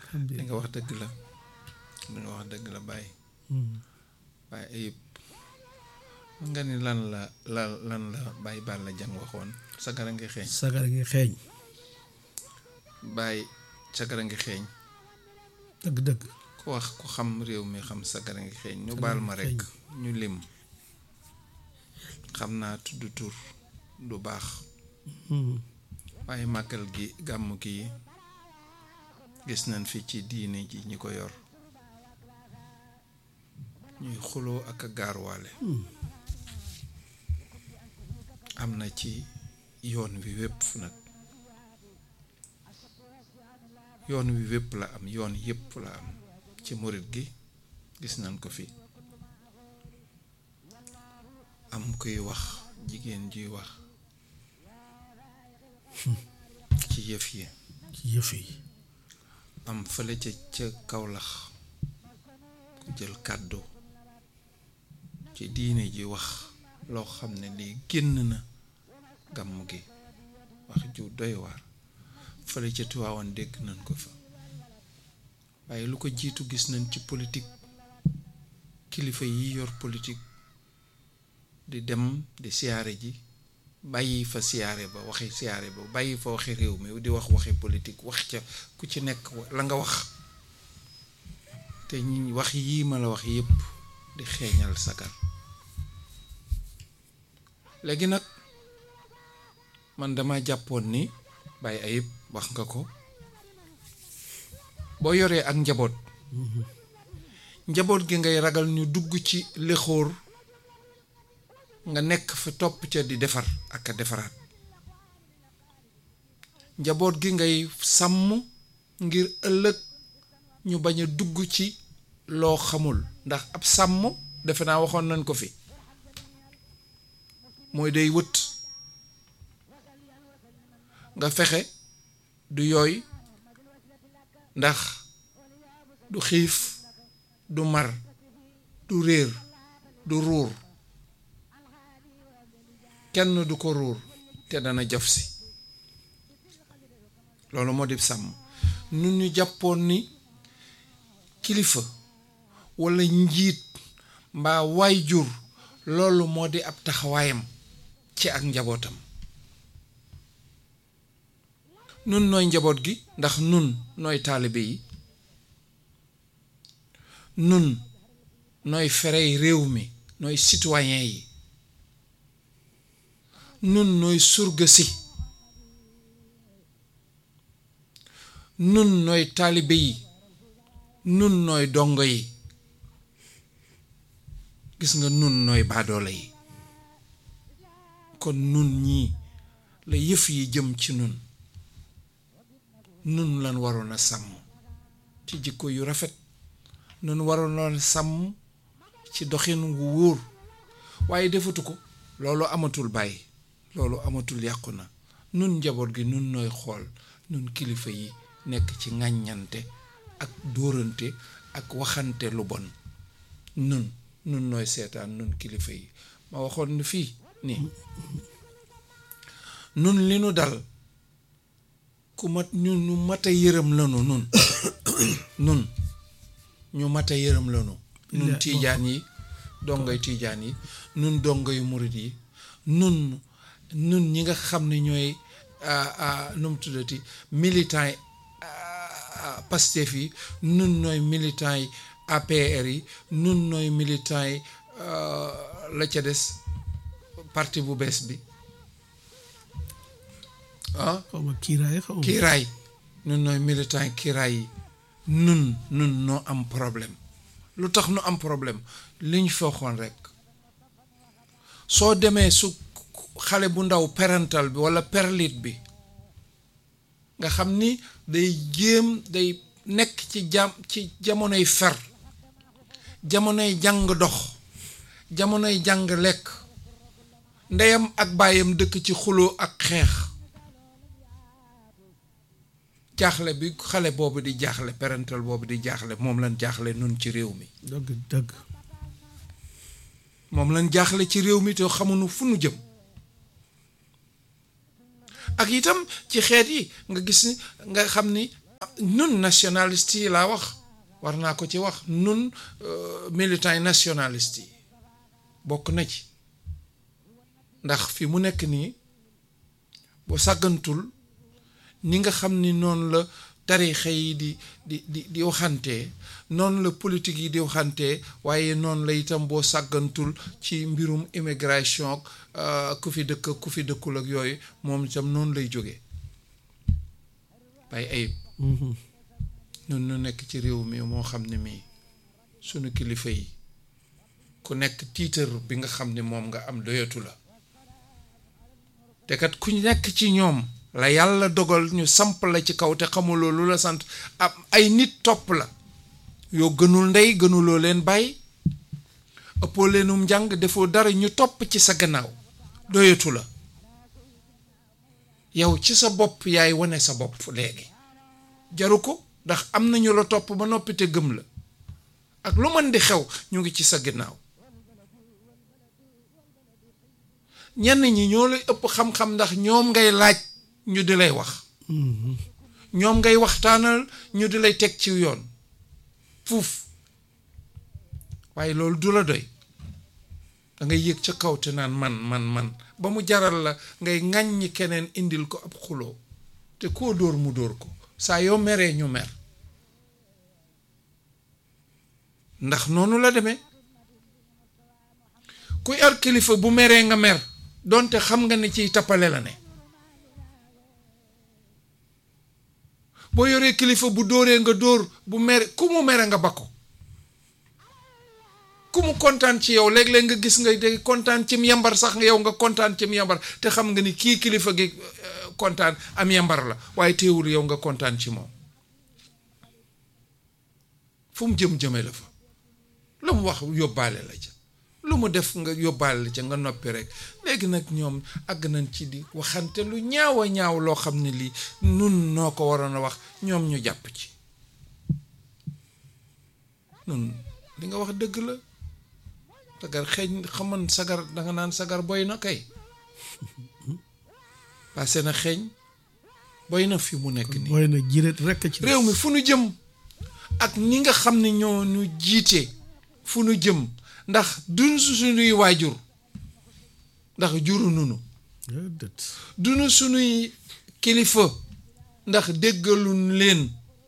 li nga wax dëgg la li nga wax dëgg la bàyyi waaye ayib nga ni lan la la lan la bàyyi baal la jàng waxoon sagara ngi xeeñ sagara ngi xeeñ bàyyi sagara ngi xeeñ dëgg-dëgg ku wax ku xam réew mi xam sagara ngi xeeñ ñu Sagara baal ngi ma rekk ñu lim xam naa tudd tur du baax waaye màggal gi gàmm gi gis nañ fi ci diine ji ñi ko yor ñuy xuloo ak a gaarwaale am na ci yoon wi wépp nag yoon wi wépp la am yoon yépp la am ci murit gi gis nañ ko fi am kuy wax jigéen juy wax ci yëf yi ci yëf yi am fële ca ca kawlax ku jël kàddu ci diine ji wax loo xam ne lii génn na gàmm gi wax ju doy waar fële ca Tiwaawan dégg nañ ko fa waaye lu ko jiitu gis nañ ci politique kilifa yi yor politique di dem di siyaare ji bàyyi fa siyaare ba waxi siyaare ba bàyyi fa waxi réew mi di wax waxi politique wax ca ku ci nekk la nga wax te ñi wax yii ma la wax yépp di xeeñal sagar léegi nag man dama jàppoon ni bàyyi ayib wax nga ko boo yoree ak njaboot njaboot gi ngay ragal ñu dugg ci lexóor nga nekk fa topp ca di defar ak a defaraat njaboot gi ngay sàmm ngir ëllëg ñu bañ a dugg ci loo xamul ndax ab sàmm defe naa waxoon nañ ko fi mooy day wët nga fexe du yooy ndax du xiif du mar du réer du ruur kenn du ko ruur te dana jaf si loolu moo di sàmm nun ñu jàppoon ni kilifa walla njiit mbaa waayjur loolu moo di ab taxawaayam ci ak njabootam nun nooy njaboot gi ndax nun nooy taalibe yi nun nooy ferey réew mi nooy citoyen yi nun nooy surga si nun nooy taalibe yi nun nooy dongo yi gis nga nun nooy baadoole yi kon nun ñii la yëf yi jëm ci nun nun lan waroon a sàmm ci jikko yu rafet nun waroon a sàmm ci doxin wu wóor waaye defatu ko loolu amatul bàyyi loolu amatul yàqu na nun njaboot gi nun nooy xool nun kilifa yi nekk ci ŋàññante ak dóorante ak waxante lu bon nun nun nooy seetaan nun kilifa yi ma waxoon ni fii nii nun li nu dal ku mat ñu ñu mat a yërëm lanu nun nun ñu mat a yërëm lanu nun tiijaan yi dongoy tiijaan yi nun dongoy murit yi nun nun ñi nga xam ne ñooy nu mu tuddati militant yi Pastef yi nun nooy militant yi APR yi nun nooy militant yi la ca des parti bu bees bi ah xaw ma kiiraay xaw ma kiiraay nun nooy militant yi kiiraay yi nun nun noo am problème lu tax nu am problème li ñu fooxoon rek soo demee su xale bu ndaw parental bi walla perlit bi nga xam ni day jéem day nekk ci jam ci jamonoy fer jamonoy jàng dox jamonoy jàng lekk ndeyam ak baayam dëkk ci xuloo ak xeex jaaxle bi xale boobu di jaaxle parental boobu di jaaxle moom lañ jaaxle nun ci réew mi dëgg dëgg moom lañ jaaxle ci réew mi te xamuñu fu nu jëm ak itam ci xeet yi nga gis ni nga xam ni nun nationaliste yi laa wax war naa ko ci wax nun militants yi nationaliste yi bokk na ci ndax fi mu nekk nii boo sàggantul ni nga xam ni noonu la tarixa yi di di di di waxantee noonu la politique yi di waxantee waaye noonu la itam boo sàggantul ci mbirum immigration ku fi dëkk ku fi dëkkul ak yooyu moom itam noonu lay jógee bay ayib nun nu nekk ci réew mi moo xam ne mii sunu kilifa yi ku nekk tiitar bi nga xam ne moom nga am doyatu la te kat ku nekk ci ñoom la yàlla dogal ñu samp la ci kaw te xamuloo lu la sant ab ay nit topp la yoo gënul ndey gënuloo leen bàyyi ëppoo leenum njàng defoo dara ñu topp ci sa gannaaw doyatu la yow ci sa bopp yaay wane sa bopp léegi jaru ko ndax am nañu la topp ba noppi te gëm la ak lu mën di xew ñu ngi ci sa gannaaw ñenn ñi ñoo lay ëpp xam-xam ndax ñoom ngay laaj ñu di lay wax ñoom ngay waxtaanal ñu di lay teg ci yoon fuuf waaye loolu du la doy da ngay yëg ca kaw te naan man man man ba mu jaral la ngay ŋàññi keneen indil ko ab xuloo te koo dóor mu dóor ko saa yoo meree ñu mer ndax noonu la demee ku yar kilifa bu meree nga mer donte xam nga ne ciy tappale la ne boo yoree kilifa bu dóoree nga dóor bu mere ku mu mere nga bakko ku mu kontaan ci yow léeg-léeg nga gis nga day kontaan cim yambar sax yow nga kontaan cim yambar te xam nga ni kii kilifa gi kontaan am yambar la waaye teewul yow nga kontaan ci moom fu mu jëm-jëme la fa lu mu wax yóbbaale la ca lu mu def nga yóbbaale la ca nga noppi rek léegi nag ñoom àgg nañ ci di waxante lu ñaaw a ñaaw loo xam ne lii nun noo ko waroon a wax ñoom ñu jàpp ci nun li nga wax dëgg la sagar xeeñ xaman sagar danga naan sagar boy na kay passé na xeeñ boy na fi mu nekk nii booy na jiret rekk ci réew mi fu nu jëm ak ni nga xam ne ñoo ñu jiite fu nu jëm ndax duñ suñuy waajur ndax juru nunu déedéet duñu suñuy kilifa ndax déggaluñ leen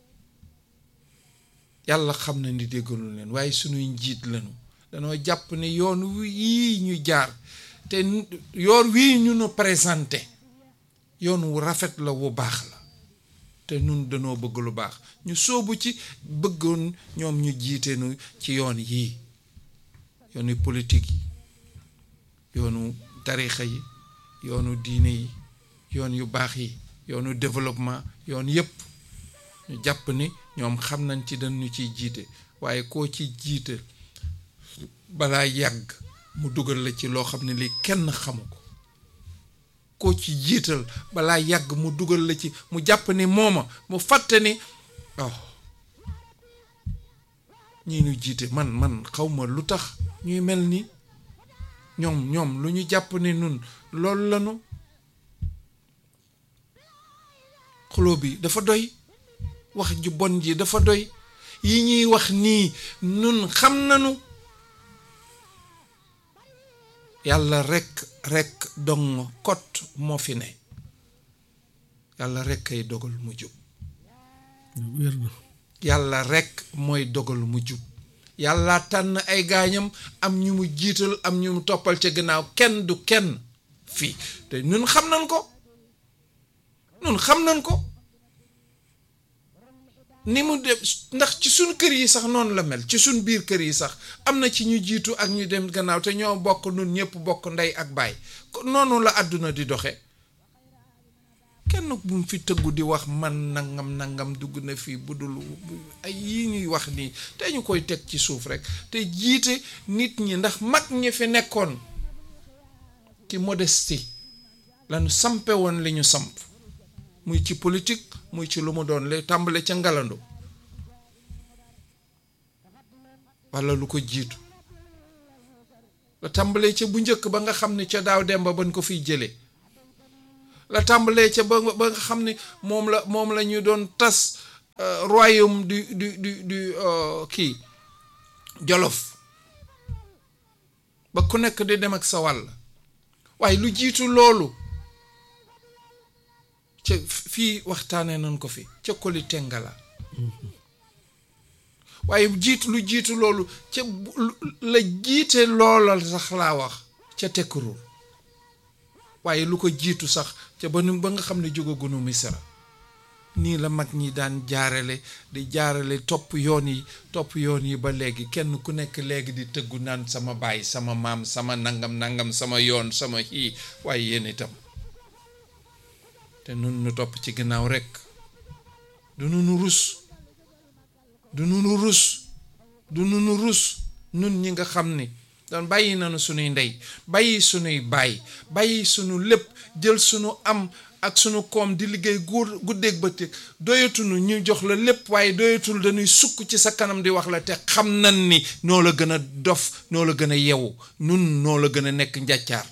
yàlla xam na ni déggaluñ leen waaye suñuy njiit lañu danoo jàpp ne yoon wii ñu jaar te yoon wii ñu nu présenté yoon wu rafet la wu baax la te nun danoo bëgg lu baax ñu soobu ci bëggoon ñoom ñu jiite nu ci yoon yii yoonu politique yi yoonu tarixa yi yoonu diine yi yoon yu baax yi yoonu développement yoon yépp ñu jàpp ni ñoom xam nañ ci dañu ciy jiite waaye koo ci jiite balaa yàgg mu dugal la ci loo xam ne lii kenn xamu ko koo ci jiital balaa yàgg mu dugal la ci mu jàpp ni mooma mu fàtte ni oh ñii ñu jiite man man xawma lu tax ñuy mel ni ñoom ñoom lu ñu jàpp ni nun loolu lanu xuloo bi dafa doy wax ju bon ji dafa doy yi ñuy wax nii nun xam nanu yàlla rekk rekk dong kot moo fi ne yàlla rekk ay dogal mu jub wér na yàlla rekk mooy dogal mu jub yàlla tànn ay gaañam am ñu mu jiital am ñu mu toppal ca gannaaw kenn du kenn fii te ñun xam nañ ko ñun xam nañ ko ni mu dem ndax ci suñ kër yi sax noonu la mel ci suñ biir kër yi sax am na ci ñu jiitu ak ñu dem gannaaw te ñoo bokk nun ñëpp bokk ndey ak baay noonu la àdduna di doxe kenn bu mu fi tëggu di wax man nangam nangam dugg na fii bu dul ay yii ñuy wax nii te ñu koy teg ci suuf rek te jiite nit ñi ndax mag ñi fi nekkoon ci modestie lañu sampe woon li ñu samp muy ci politique muy ci lu mu doon le tàmbale ca ngalandu walla lu ko jiitu la tàmbalee ca bu njëkk ba nga xam ne ca daaw dem ba bañ ko fiy jëlee la tàmbalee ca ba ba nga xam ne moom la moom la ñu doon tas euh, royaume du du du du euh, kii Jolof ba ku nekk di dem ak sa wàll waaye lu jiitu loolu ca fii waxtaanee nañ ko fi ca Koli Tengala waaye jiitu lu jiitu loolu ca bu- la jiite loolal sax laa wax ca Tekkurur waaye lu ko jiitu sax ca ba nu ba nga xam ne jógagunu Misra nii la mag ñi daan jaarale di jaarale topp yoon yi topp yoon yi ba léegi kenn ku nekk léegi di tëggu naan sama baay sama maam sama nangam nangam sama yoon sama xii waaye yéen itam te nun nu topp ci ginnaaw rekk du nu nu rus du nu nu rus du nu nu rus nun ñi nga xam ni doon bàyyi nañu sunuy ndey bàyyi sunuy baay bàyyi sunu lépp jël sunu am ak sunu koom di liggéey góor guddeeg bëccëg doyatunu ñu jox la lépp waaye doyatul dañuy sukk ci sa kanam di wax la te xam nan ni noo la gën a dof noo la gën a yewu nun noo la gën a nekk njàccaar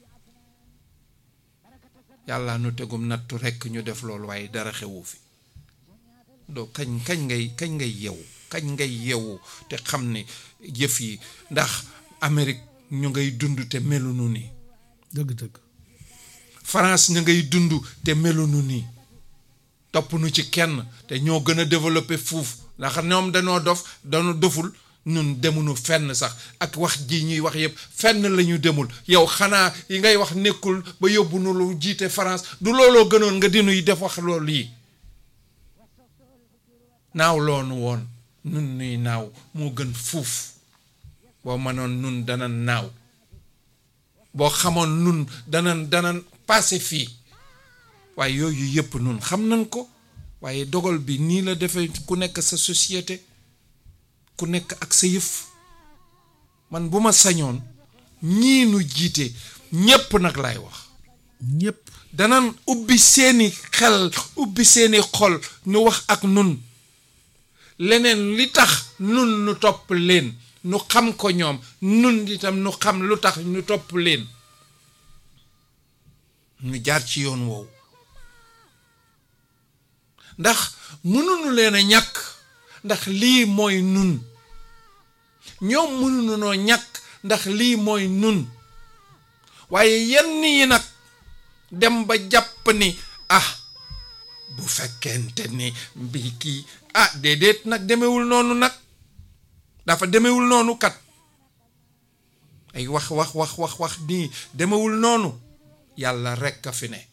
yàlla nu tegum nattu rekk ñu def loolu waaye dara xewu fi doo kañ kañ ngay kañ ngay yewu kañ ngay yewu te xam ne jëf yi ndax Amérique ñu ngay dund te melunu nii dëgg-dëgg France ñu ngay dund te melunu nii topp nu ci kenn te ñoo gën a développé fuuf ndax ñoom dañoo dof dañoo doful ñun demunu fenn sax ak wax ji ñuy wax yëpp fenn la ñu demul yow xanaa yi ngay wax nekkul ba yóbbu nu lu jiite France du looloo gënoon nga dinuy def wax loolu yi naaw loonu woon nun nuy naaw moo gën fuuf boo mënoon nun dana naaw boo xamoon nun dana dana passé fii waaye yooyu yëpp nun xam nañ ko waaye dogal bi nii la defee ku nekk sa société ku nekk ak sa yëf man bu ma sañoon ñii nu jiite ñépp nag laay wax ñëpp danan ubbi seeni xel ubbi seeni xol nu wax ak nun leneen li tax nun nu topp leen nu xam ko ñoom nun itam nu xam lu tax nu topp leen nu jaar ci yoon woowu ndax mënuñu leen a ñàkk ndax lii mooy nun ñoom mënuñu noo ñàkk ndax lii mooy nun waaye yenn yi nag dem ba jàpp ni ah bu fekkente ni mbi kii ah déedéet nag demewul noonu nag dafa demewul noonu kat ay wax wax wax wax wax nii demewul noonu yàlla rekk a fi ne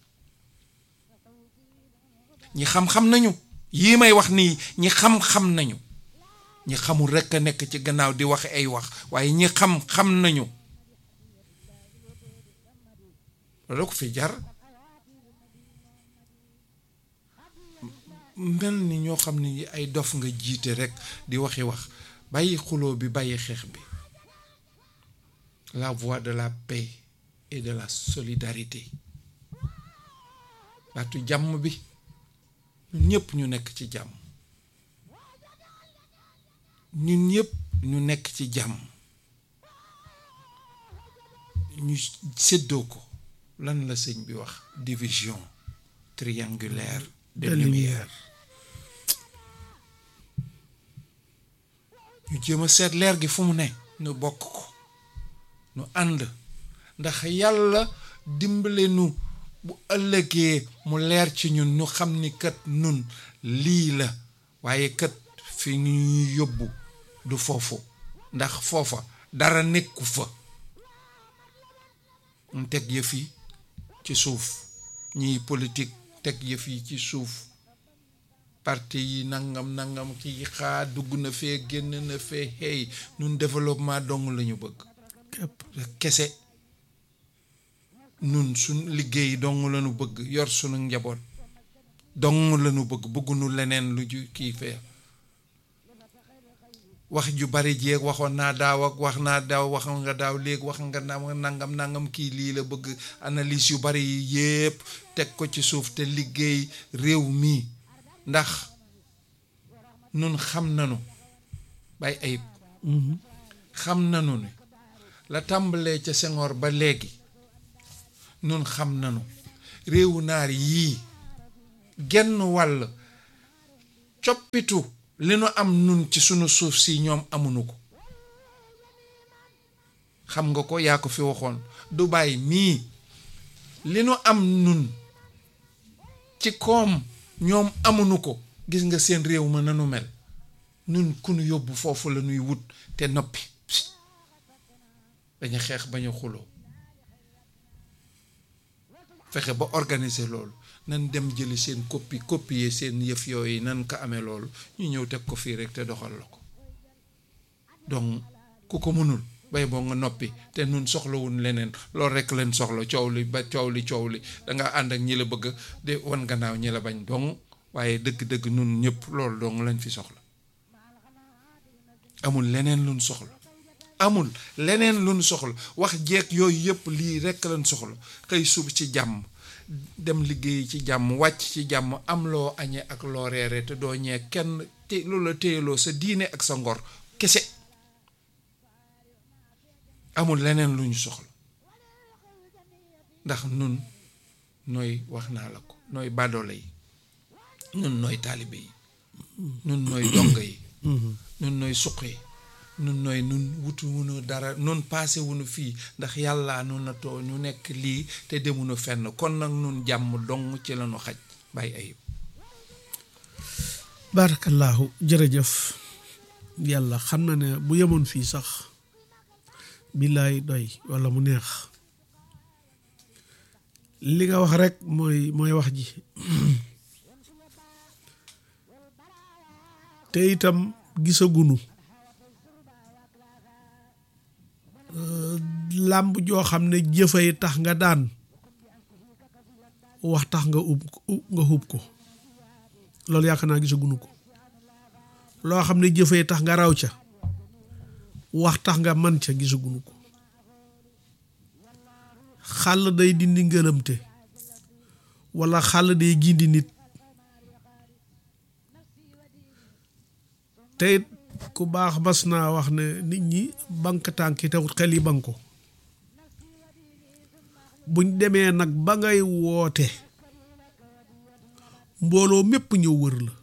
ñi xam-xam nañu yii may wax nii ñi xam-xam nañu ñi xamul rekk a nekk ci gannaaw di wax ay wax waaye ñi xam-xam nañu loolu ko fi jar mel ni ñoo xam ne ay dof nga jiite rekk di waxi wax bàyyi xuloo bi bàyyi xeex bi la voie de la paix et de la solidarité baatu jàmm bi ñun ñëpp ñu nekk ci jàmm ñun ñëpp ñu nekk ci jàmm ñu séddoo ko lan la sëñ bi wax division triangulaire de de lumière lumière ñu jéem a seet leer gi fu mu ne ñu bokk ko ñu ànd ndax yàlla dimbale nu bu ëllëgee mu leer ci ñun ñu xam ni kat nun lii la waaye kat fi ñuy yóbbu du foofu ndax foofa dara nekku fa ñu teg yëf yi ci suuf ñiy politique teg yëf yi ci suuf parti yi nangam nangam kii xaa dugg na fee génn na fee hey nun développement dong la ñu bëgg képp kese nun suñ liggéey dong la ñu bëgg yor sunu njaboot dong la ñu bëgg bëggunu leneen lu ju kii fee wax ju bari jeeg waxoon naa daaw ak wax naa daaw wax nga daaw léegi wax nga na- nangam nangam kii lii la bëgg analyse yu bari yi yépp teg ko ci suuf te liggéey réew mi ndax nun xam nanu bay ayib xam nanu ne la tàmbalee ca Senghor ba léegi nun xam nanu réewu naar yii genn wàll coppitu li nu am nun ci sunu suuf si ñoom amuñu ko xam nga ko yaa ko fi waxoon Dubaay mii li nu am nun ci koom ñoom amuñu ko gis nga seen réew ma nanu mel nun ku nu yóbbu foofu la nuy wut te noppi dañu xeex bañu xuloo fexe ba organiser loolu nan dem jëli seen copie copier seen yëf yooyu nan ko amee loolu ñu ñëw teg ko fii rek te doxal la ko donc ku ko mënul bay boo nga noppi te nun soxlawun leneen loolu rek leen soxla coow li ba coow li coow li danga ànd ak ñi la bëgg de wan gannaaw ñi la bañ dong waaye dëgg-dëgg nun ñëpp loolu dong lañ fi soxla amul leneen luñ soxla amul leneen luñ soxla wax jeeg yooyu yëpp lii rekk lañ soxla xëy sub ci jàmm dem liggéey ci jàmm wàcc ci jàmm am loo añee ak loo reere te doo ñee kenn te loolu la téyeloo sa diine ak sa ngor kese amul leneen lu ñu soxla ndax nun nooy wax naa la ko nooy badoole yi nun nooy taalibe yi nun nooy dong yi nun nooy suq yi nun nooy nun wutu wunu dara nun paase wunu fii ndax yàlla nun na too ñu nekk lii te demunu fenn kon nag nun jàmm dong ci lañu xaj bàyyi ayib barakallahu jërëjëf yàlla xam na ne bu yemoon fii sax billaay doy walla mu neex li nga wax rek mooy mooy wax ji te itam gisagunu làmb joo xam ne jëfay tax nga daan wax tax nga ub nga hub ko loolu yaakaar naa gisagunu ko loo xam ne jëfay tax nga raw ca wax tax nga man ca gisagunu ko xàll day dindi ngërëmte walla xàll day gindi nit te it ku baax mas naa wax ne nit ñi bank tànk yi tewut xel yi banko buñ demee nag ba ngay woote mbooloo mépp ñëw wër la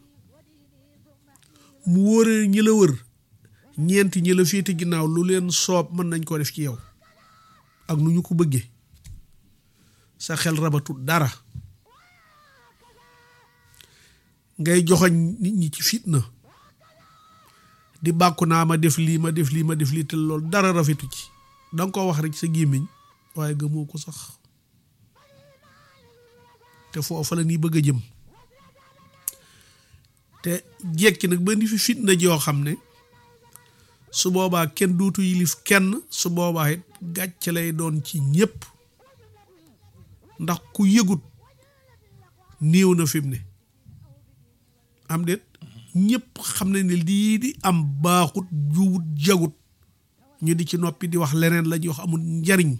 mu wóoree ñi la wër ñeenti ñi la féete ginnaaw lu leen soob mën nañ ko def ci yow ak nu ñu ko bëggee sa xel rabatut dara ngay joxoñ nit ñi ci fitna di bàkku naa ma def lii ma def lii ma def lii te loolu dara rafetu ci danga ko wax rek sa gémmiñ waaye gëmoo ko sax te foofa la nii bëgg a jëm te jekki nag ba ni fi fitna joo xam ne su boobaa kenn duutu yilif kenn su boobaa it gàcce lay doon ci ñépp ndax ku yëgut néew na fi mu ne am déet ñëpp xam ne ne lii di am baaxut juwut jagut ñu di ci noppi di wax leneen la ñuy wax amul njariñ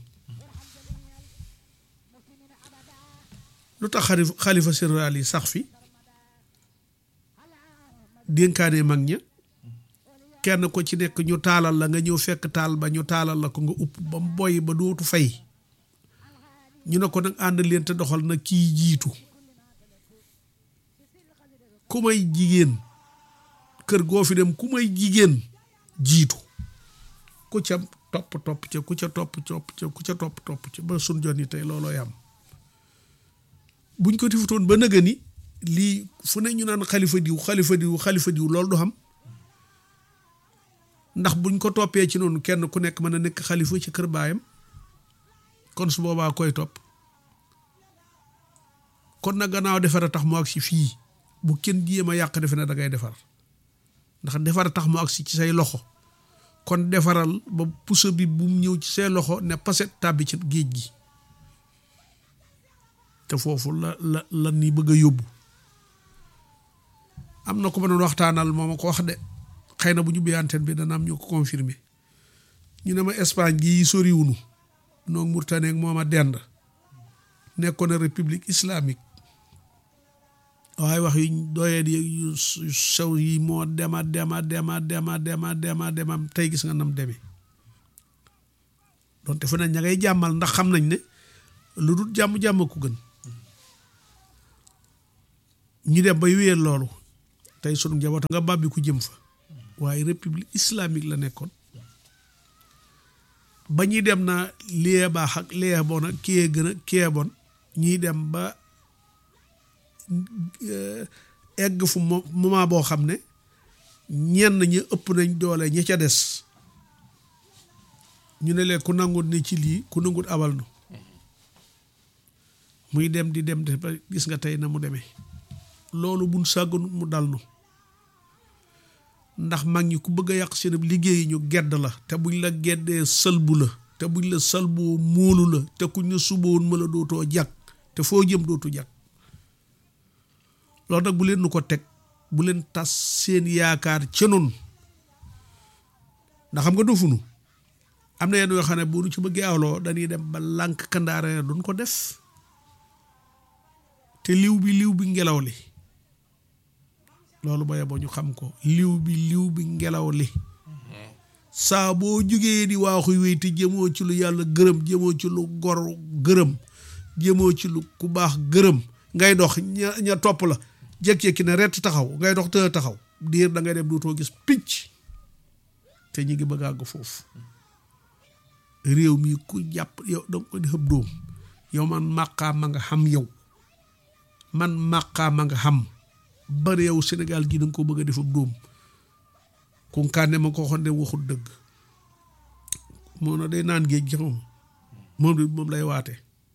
lu tax xalifa xalifa général yi sax fi dénkaane mag ña kenn ko ci nekk ñu taalal la nga ñëw fekk taal ba ñu taalal la ko nga upp ba mu boy ba dootu fay ñu ne ko nag ànd leen te doxal na kii jiitu ku may jigéen kër goo fi dem ku may jigéen jiitu ku ca topp topp ca ku ca topp topp ca ku ca topp topp ca ba sun jot yi tey loolooy am buñ ko tifutoon ba nëga ni lii fu ne ñu naan xalifa diw xalifa diw xalifa diw loolu du xam ndax buñ ko toppee ci noonu kenn ku nekk mën a nekk xalifa ci kër baayam kon su boobaa koy topp kon nag gannaaw defar a tax mu agsi fii bu kenn jéem a yàq defe na da ngay defar ndax defar a tax mu agsi ci say loxo kon defaral ba puso bi bu mu ñëw ci say loxo ne paset tàbbi ci géej gi te foofu la la la ni bëgg a yóbbu am na ko ma doon waxtaanal moo ma ko wax de xëy na bu ñu antenne bi dana am ñu ko confirmer ñu ne ma Espagne gii soriwunu noo Mauritanie ak moom a dend nekkoon na république islamique waaye wax yu doyee yu sew yi moo dema dema dema dema dema dema dema tey gis nga nam demee donte fu ne ña ngay jàmmal ndax xam nañ ne lu dul jàmm-jàmm ku gën ñu dem bay wéyal loolu tey sunu njaboot nga bàbbi ku jëm fa waaye république islamique la nekkoon ba ñuy dem na lie baax ak lie bon ak kiyee gën a kiyee bon ñuy dem ba egg fu moment boo xam ne ñenn ñi ëpp nañ doole ña ca des ñu ne leen ku nangut ne ci lii ku nangut abal nu muy dem di dem de ba gis nga tey na mu demee loolu buñ sàgganut mu dal nu ndax mag ñi ku bëgg a yàq seen liggéey ñu gedd la te buñ la geddee sëlbu la te buñ la sëlboo móolu la te kuñ la suboon ma la dootoo jàkk te foo jëm dootu jàkk loolu nag bu leen nu ko teg bu leen tas seen yaakaar ca noonu ndax xam nga dofunu am na yenn yoo xam ne bu nu ci bëggee awloo dañuy dem ba lànk kandaare duñ ko def te liw bi liw bi ngelaw li loolu ba yeboo ñu xam ko liw bi liw bi ngelaw li saa boo jógee di waaxuy wéy te jëmoo ci lu yàlla gërëm jëmoo ci lu gor gërëm jëmoo ci lu ku baax gërëm ngay dox ña ña topp la jékki-jékki ne rett taxaw ngay dox të taxaw diir da ngay dem dootoo gis picc te ñu ngi bëgg àgg foofu réew mi ku jàpp yow danga ko di xëb doom yow man màqaa ma nga xam yow man màqaa ma nga xam bari yow Sénégal gi danga ko bëgg a def ab dóom kunkaane ma ko waxoon de waxut dëgg moo na day naan géej gi moom moom di moom lay waate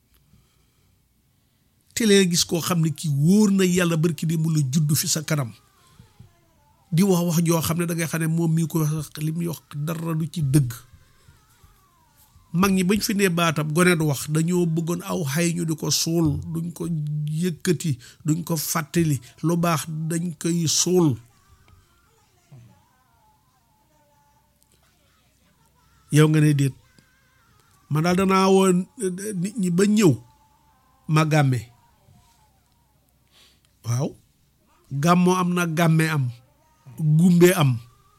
te lee gis koo xam ne kii wóor na yàlla barki di mu la judd fi sa kanam di wax wax joo xam ne da ngay xam ne moom mii ko wax li muy wax dara du ci dëgg mag ñi bañ fi ne baatam gone du wax dañoo bëggoon aw xay ñu di ko suul duñ ko yëkkati duñ ko fàttali lu baax dañ koy suul yow nga ne déet man daal danaa woon nit ñi ba ñëw ma gàmme waaw gàmmoo am na gàmme am gumbe am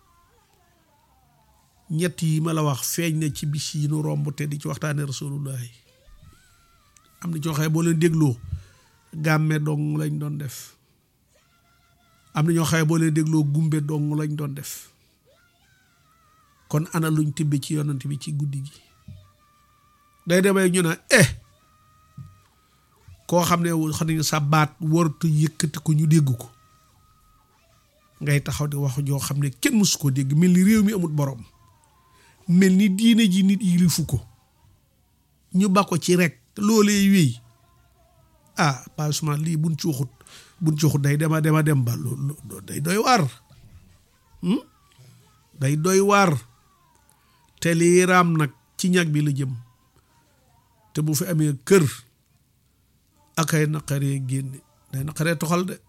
ñett yi ma la wax feeñ na ci bis yi nu romb te di ci waxtaane rasulullahi am na ci waxee boo leen dégloo gàmme dong lañ doon def am na ñoo xaye boo leen dégloo gumbe dong lañ doon def kon ana luñ tibbe ci yonant bi ci guddi gi day demee ñu ne eh koo xam ne xam ne sa baat waratu yëkkati ko ñu dégg ko ngay taxaw di wax joo xam ne kenn mësu ko dégg mel ni réew mi amul borom mel ni diine ji nit yilifu ko ñu ba ko ci rek loolee wéy ah pas suma lii buñ ci waxut buñ ci waxut day dema dema dem ba loolu day doy waar day doy waar te lii raam nag ci ñag bi la jëm te bu fi amee kër ak ay naqaree génne day naqaree toxal de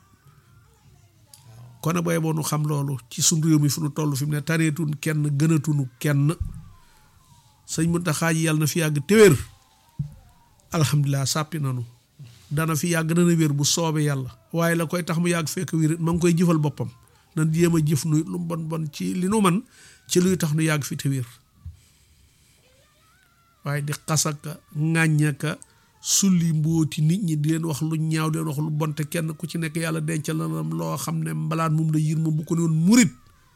kon booy boo nu xam loolu ci suñ réew mi fu nu toll fi mu ne tareetun kenn gënatunu kenn sëñ Muntaxa ji yàlla na fi yàgg téwér alhamdulilah sàppi nanu dana fi yàgg dana wér bu soobee yàlla waaye la koy tax mu yàgg fekk wér ma ngi koy jëfal boppam nan jéem a jëf nu lu bon bon ci li nu man ci luy tax nu yàgg fi te wér waaye di xasaka ŋàññaka sulli mbooti nit ñi di leen wax lu ñaaw di leen wax lu bonte kenn ku ci nekk yàlla dencal na loo xam ne mbalaan moom la yir moom bu ko ne woon murit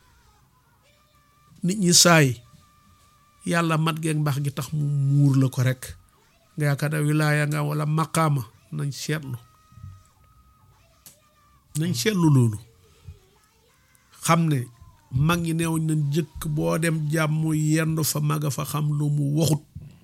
nit ñi saay yàlla mat geeg mbaax gi tax mu muur la ko rek nga yaakaar ne wilaaya nga wala maqaama nañ seetlu nañ seetlu loolu xam ne mag ñi neewuñ nañ jëkk boo dem jàmm yendu fa maga fa xam lu mu waxut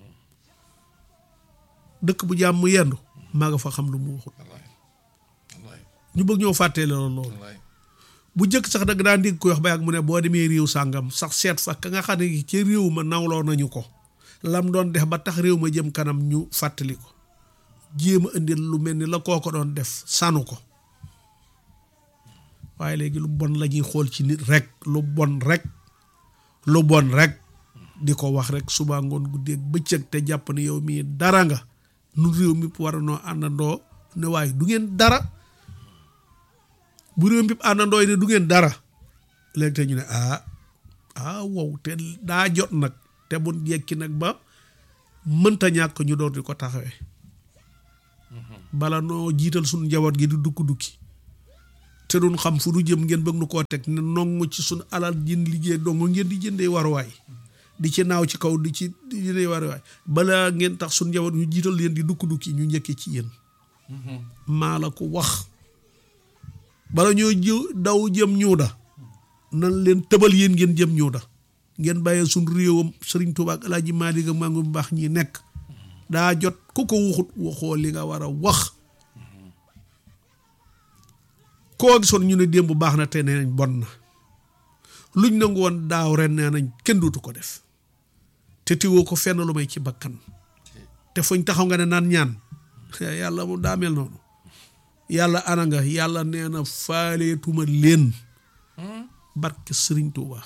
dëkk bu jàmm yendu maga fa xam lu mu waxut ñu bëgg ñoo fàttee loolu loolu bu jëkk sax dagg daan dégg ko wax ba yàgg mu ne boo demee réew sàngam sax seet fa ka nga xam ne ci réew ma nawloo nañu ko lam doon def ba tax réew ma jëm kanam ñu fàttali ko jéem a indil lu mel ni la koo ko doon def sanu ko waaye léegi lu bon la ñuy xool ci nit rek lu bon rek lu bon rek di ko wax rek suba ngoon guddeeg bëccëg te jàpp ne yow mii dara nga nu réew mi war a noo àndandoo ne waaye du ngeen dara bu réew mi àndandoo yi ne du ngeen dara léegi te ñu ne ah ah wow te daa jot nag te bu yekki nag ba mënta ñàkk ñu door di ko taxawee bala noo jiital suñu njaboot gi di dukki dukki te doon xam fu nu jëm ngeen bëgg nu koo teg ne nongu ci sunu alal jën liggéey dong ngeen di jëndee waruwaay di ci naaw ci kaw di ci di jëndee waruwaay balaa ngeen tax sunu njaboot ñu jiital leen di dukk-dukki ñu njëkkee ci yéen maa la ko wax bala ñoo jë daw jëm ñuuda nan leen tëbal yéen ngeen jëm ñuuda ngeen bàyyee suñ réewam sëriñ Tuubaa ak Alaaji Maalik ak maa ngi bu baax ñi nekk daa jot ku ko waxut waxoo li nga war a wax koo gisoon ñu ne démb baax na te nee nañ bon na luñ nangu woon daaw ren nee nañ kenn dootu ko def te tiwoo ko fenn lu may ci bakkan te fuñ taxaw nga ne naan ñaan yàlla mu daamel noonu yàlla ana nga yàlla nee na faaleetuma leen barke sëriñ Tuuba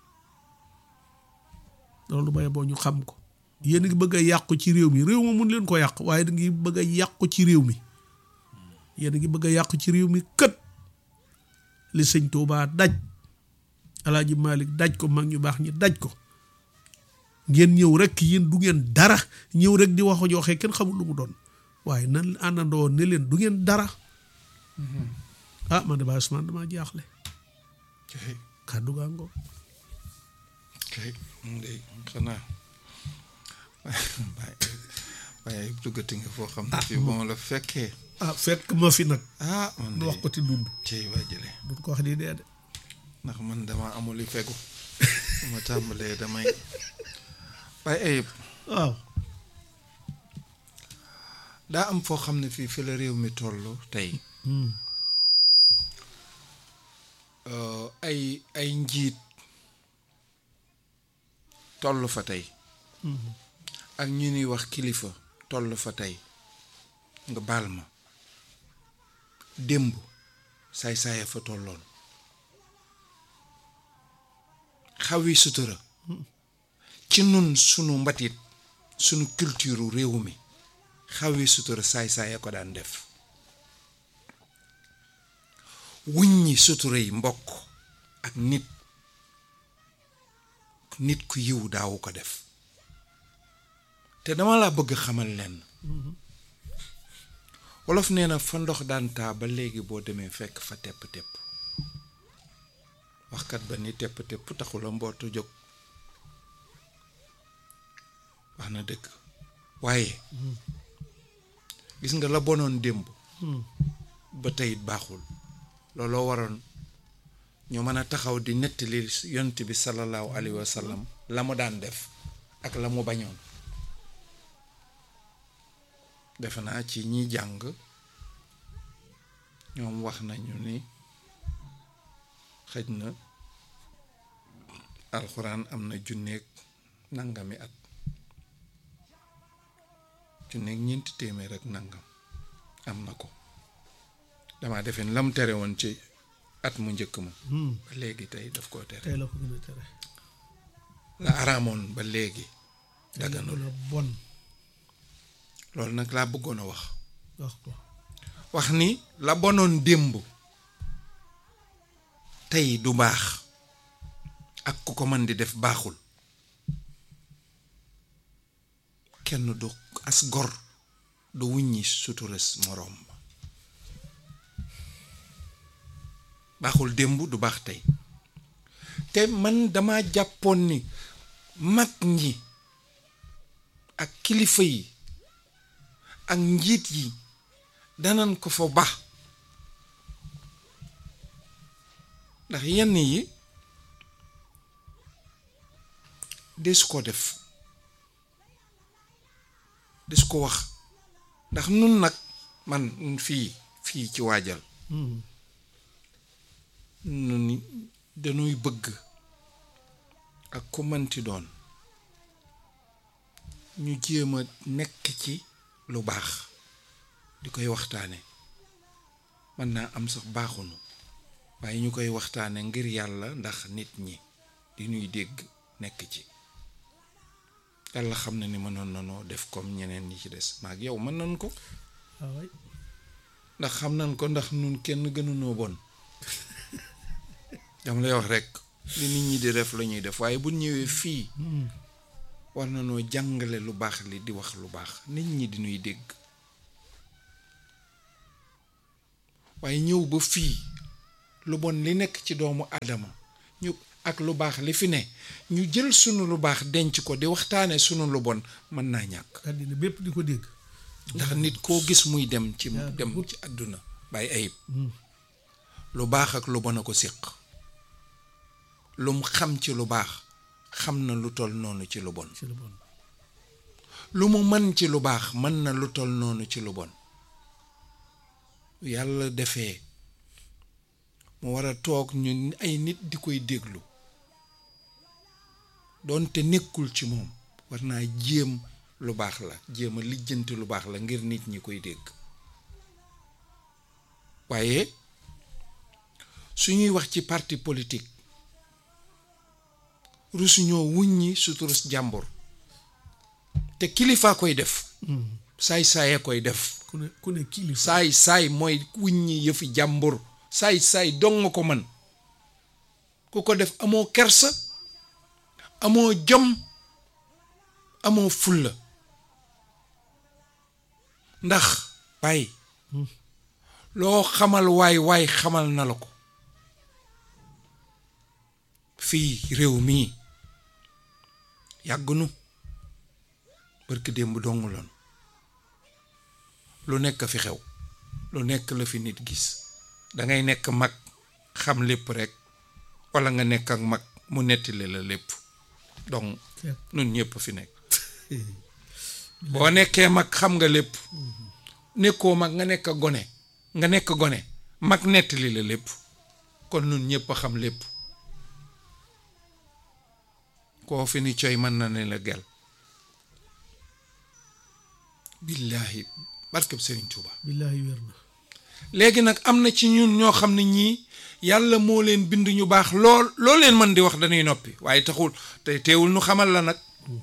loolu bay boo ñu xam ko yéen a ngi bëgg a yàqu ci réew mi réew ma mun leen ko yàq waaye da ngi bëgg a yàqu ci réew mi yéen a ngi bëgg a yàqu ci réew mi kët li sëñ Tuuba daj alaaji Malik daj ko mag ñu baax ñi daj ko ngeen ñëw rek yéen du ngeen dara ñëw rek di wax joxe kenn xamul lu mu doon waaye nan àndandoo ne leen du ngeen dara ah man de Baye Ousmane damaa jaaxle kay kàddu gaa ngoo kay ndey xanaa waaye waaye duggati nga foo xam ne fii bu ma la fekkee ah fekk ma fi nag ah man nu de wax ko ti dund cey waa jële duñ ko wax di dee de ndax man dama amul li fegu ma tàmbalee damay waaye ayib waaw daa am foo xam ne fii fi la réew mi toll tey euh, ay ay njiit toll fa tey ak ñu ñuy wax kilifa toll fa tey nga baal ma démb saay-saaya fa tolloon xawi sutura ci nun sunu mbatit sunu culture réew mi xawi sutura saay-saaya ko daan def wuññi sutura yi mbokk ak nit nit ku yiw daawu ko def te dama laa bëgg xamal leen wolof nee na fa ndox daan taa ba léegi boo demee fekk fa tepp-tepp waxkat ba ni tepp-tepp taxula mbootu jóg wax na dëgg waaye gis nga la bonoon démb ba tey it baaxul looloo waroon ñu mën a taxaw di nettali yonent bi sallallahu alayhi wa sallam la mu daan def ak la mu bañoon defe naa ci ñi jàng ñoom wax nañu ni xëj na alxuraan am na junneeg nangami at junneeg ñeenti téeméer ak nangam am na ko damaa defe ni la mu tere woon ci at mu njëkk ma ba léegi tey daf koo tere tey la ko gën a tere la araamoon ba léegi daganul la bon loolu nag laa bëggoon a wax wax ko wax ni la bonoon démb tey du baax ak ku ko mën di def baaxul kenn du as gor du wuññi suturas moroom ma baaxul démb du baax tey te man dama jàppoon ni mag ñi ak kilifa yi ak njiit yi danan ko fa ba ndax yenn yi des ko def des ko wax ndax nun nag man fii fii ci waajal nun dañuy bëgg ak ku mënti doon ñu jéem a nekk ci lu baax di koy waxtaane mën naa am sax baaxunu waaye ñu koy waxtaane ngir yàlla ndax nit ñi di ñuy dégg nekk ci yàlla xam na ni mënoon nanoo def comme ñeneen ñi ci des maag yow mën nañ ko waaw ndax xam nañ ko ndax nun kenn gënunoo bon dama lay wax rek li nit ñi di def la ñuy def waaye bu ñëwee fii war na noo jàngale lu baax li di wax lu baax nit ñi di ñuy dégg waaye ñëw ba fii lu bon li nekk ci doomu aadama ñu ak lu baax li fi ne ñu jël sunu lu baax denc ko di waxtaane sunu lu bon mën naa ñàkk àddina bépp di ko dégg ndax nit koo gis muy dem ci yaa dem ci àdduna bàyyi ayib lu baax ak lu bon a ko séq lum xam ci lu baax xam na lu toll noonu ci lu bon ci lu bon lu mu mën ci lu baax mën na lu toll noonu ci lu bon yàlla defee mu war a toog ñu ay nit di koy déglu doonte nekkul ci moom war naa jéem lu baax la jéem a lijjanti lu baax la ngir nit ñi koy dégg waaye su ñuy wax ci parti politique rusuñoo wuññi suturus jàmbur te kilifaa koy def saay saaya koy def ku ne ku ne kilifa saay saay mooy wuññi yëfi jàmbur saay saay dong nga ko mën ku ko def amoo kersa amoo jom amoo fulla ndax waay loo xamal waay waay xamal na la ko fii réew mii yàggunu barki démb dong loon lu nekk fi xew lu nekk la fi nit gis dangay nekk mag xam lépp rekk walla nga nekk ak mag mu nettali la lépp donc nun ñépp fi nekk boo nekkee mag xam nga lépp nekkoo mag nga nekk gone nga nekk gone mag nettali la lépp kon nun ñépp a xam lépp koo fi ni coy mën na ne la gel billaahi barkeb Sëriñ Tuuba billaahi wér na léegi nag am na ci ñun ñoo xam ne ñii yàlla moo leen bind ñu baax lool loo leen mën di wax dañuy noppi waaye taxul te teewul nu xamal la nag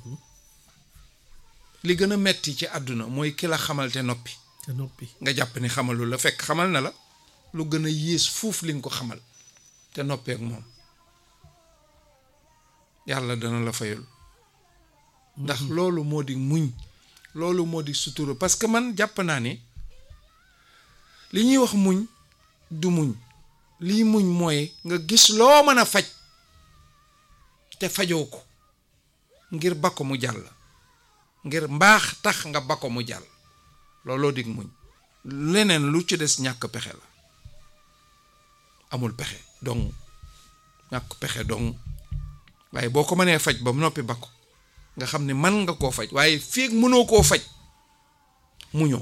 li gën a metti ci àdduna mooy ki la xamal te noppi te noppi nga jàpp ni xamalu la fekk xamal na la lu gën a yées fuuf li nga ko xamal te noppeek moom yàlla dana la fayul ndax loolu moo di muñ loolu moo di sutura parce que man jàpp naa ni li ñuy wax muñ du muñ lii muñ mooy nga gis loo mën a faj te fajoo ko ngir ba ko mu jàll ngir mbaax tax nga ba ko mu jàll looloo dig muñ leneen lu ci des ñàkk pexe la amul pexe dong ñàkk pexe dong waaye boo ko mënee faj ba noppi ba ko nga xam ne man nga koo faj waaye feeg mënoo koo faj muñoo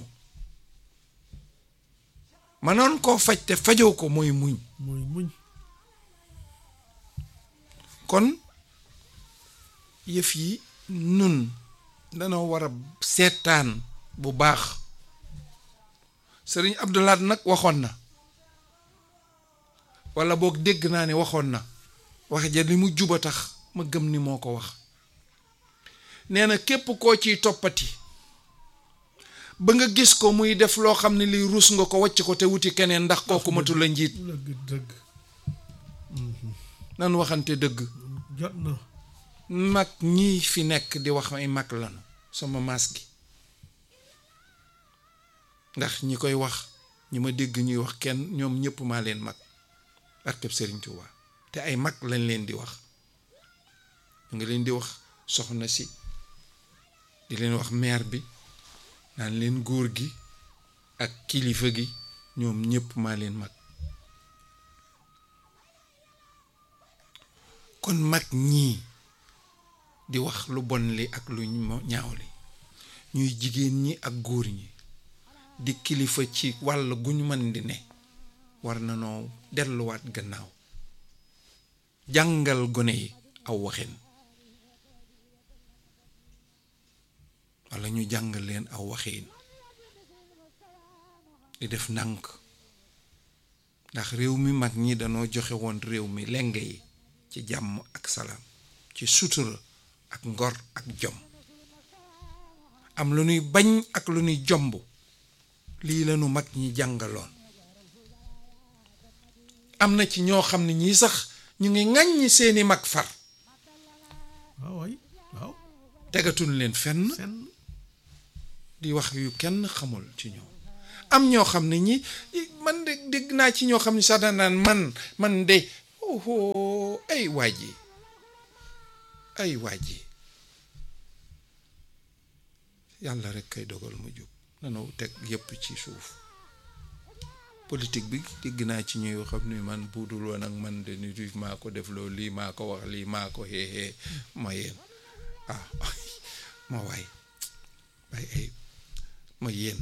manoon koo faj te fajoo ko mooy muñ mooy muñ kon yëf yi nun danoo war a seetaan bu baax sëriñ Abdoulaat nag waxoon na walla boog dégg naa ne waxoon na wax ja li mu juba tax ma gëm ni moo ko wax nee na képp koo ciy toppati ba nga gis ko muy def loo xam ne lii ruus nga ko wàcc ko te wuti keneen ndax kooku matu la njiit dëgg dëgg nan waxante dëgg jot na mag ñii fi nekk di wax ay mag lanu sama maas gi ndax ñi koy wax ñi ma dégg ñuy wax kenn ñoom ñëpp maa leen mag barkeb Sëriñ Tuubaa te ay mag lañ leen di wax ñu ngi leen di wax soxna si di leen wax maire bi naan leen góor gi ak kilifa gi ñoom ñëpp maa leen mag kon mag ñii di wax lu bon li ak lu ñaaw li ñuy jigéen ñi ak góor ñi di kilifa ci wàll gu ñu mën di ne war na noo delluwaat gannaaw jàngal gone yi aw waxin walla ñu jàngal leen aw waxin di def ndànk ndax réew mi mag ñi danoo joxe woon réew mi lenge yi ci jàmm ak salaam ci sutura ak ngor ak jom am lu ñuy bañ ak lu ñuy jomb lii lañu mag ñi jàngaloon am na ci ñoo xam ne ñii sax ñu ngi ŋàññi seeni mag far waaw waay waaw tegatuñ leen fenn fenn di wax yu kenn xamul ci ñoom am ñoo xam ne ñi man de dégg naa ci ñoo xam ne sax daan naan man man de oh ay waa ji ay waa ji yàlla rek kay dogal mu jub nanu teg yépp ci suuf politique bi dégg naa ci ñuy xam ni man buudul woon ak man de nit yi maa ko def loolu lii maa ko wax lii maa ko xeexee ma yéen ah ma waay bay ay ma yéen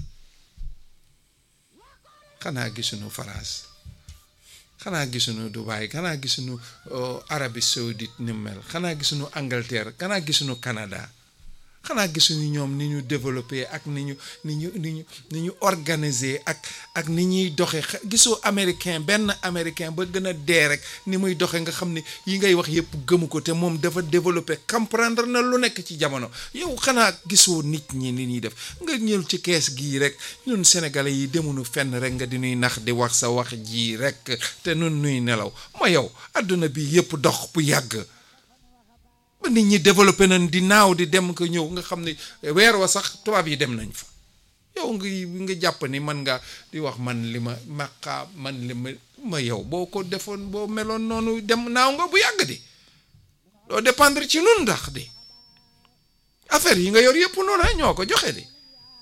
xanaa gisuñu France xanaa gisuñu Dubaï xanaa gisuñu Arabie Saoudite ni mel xanaa gisuñu Angleterre xanaa gisuñu Canada xanaa gisuñu ñoom ni ñu développé ak ni ñu ni ñu ni ñu ni ñu organisé ak ak ni ñuy doxe gisoo américain benn américain ba gën a dee rek ni muy doxe nga xam ne yi ngay wax yëpp gëmu ko te moom dafa développé comprendre na lu nekk ci jamono yow xanaa gisoo nit ñi ni ñuy def nga ñëw ci kees gii rek ñun sénégalais yi demuñu fenn rek nga di nuy nax di wax sa wax ji rek te nun nuy nelaw ma yow àdduna bi yëpp dox bu yàgg ba nit ñi développé nañ di naaw di dem ko ñëw nga xam ne weer wa sax tubaab yi dem nañ fa yow nga nga jàpp ni man nga di wax man li ma maqaa man li ma ma yow boo ko defoon boo meloon noonu dem naaw nga bu yàgg di doo dépendre ci nun ndax di affaire yi nga yor yëpp noonu ñoo ko joxe di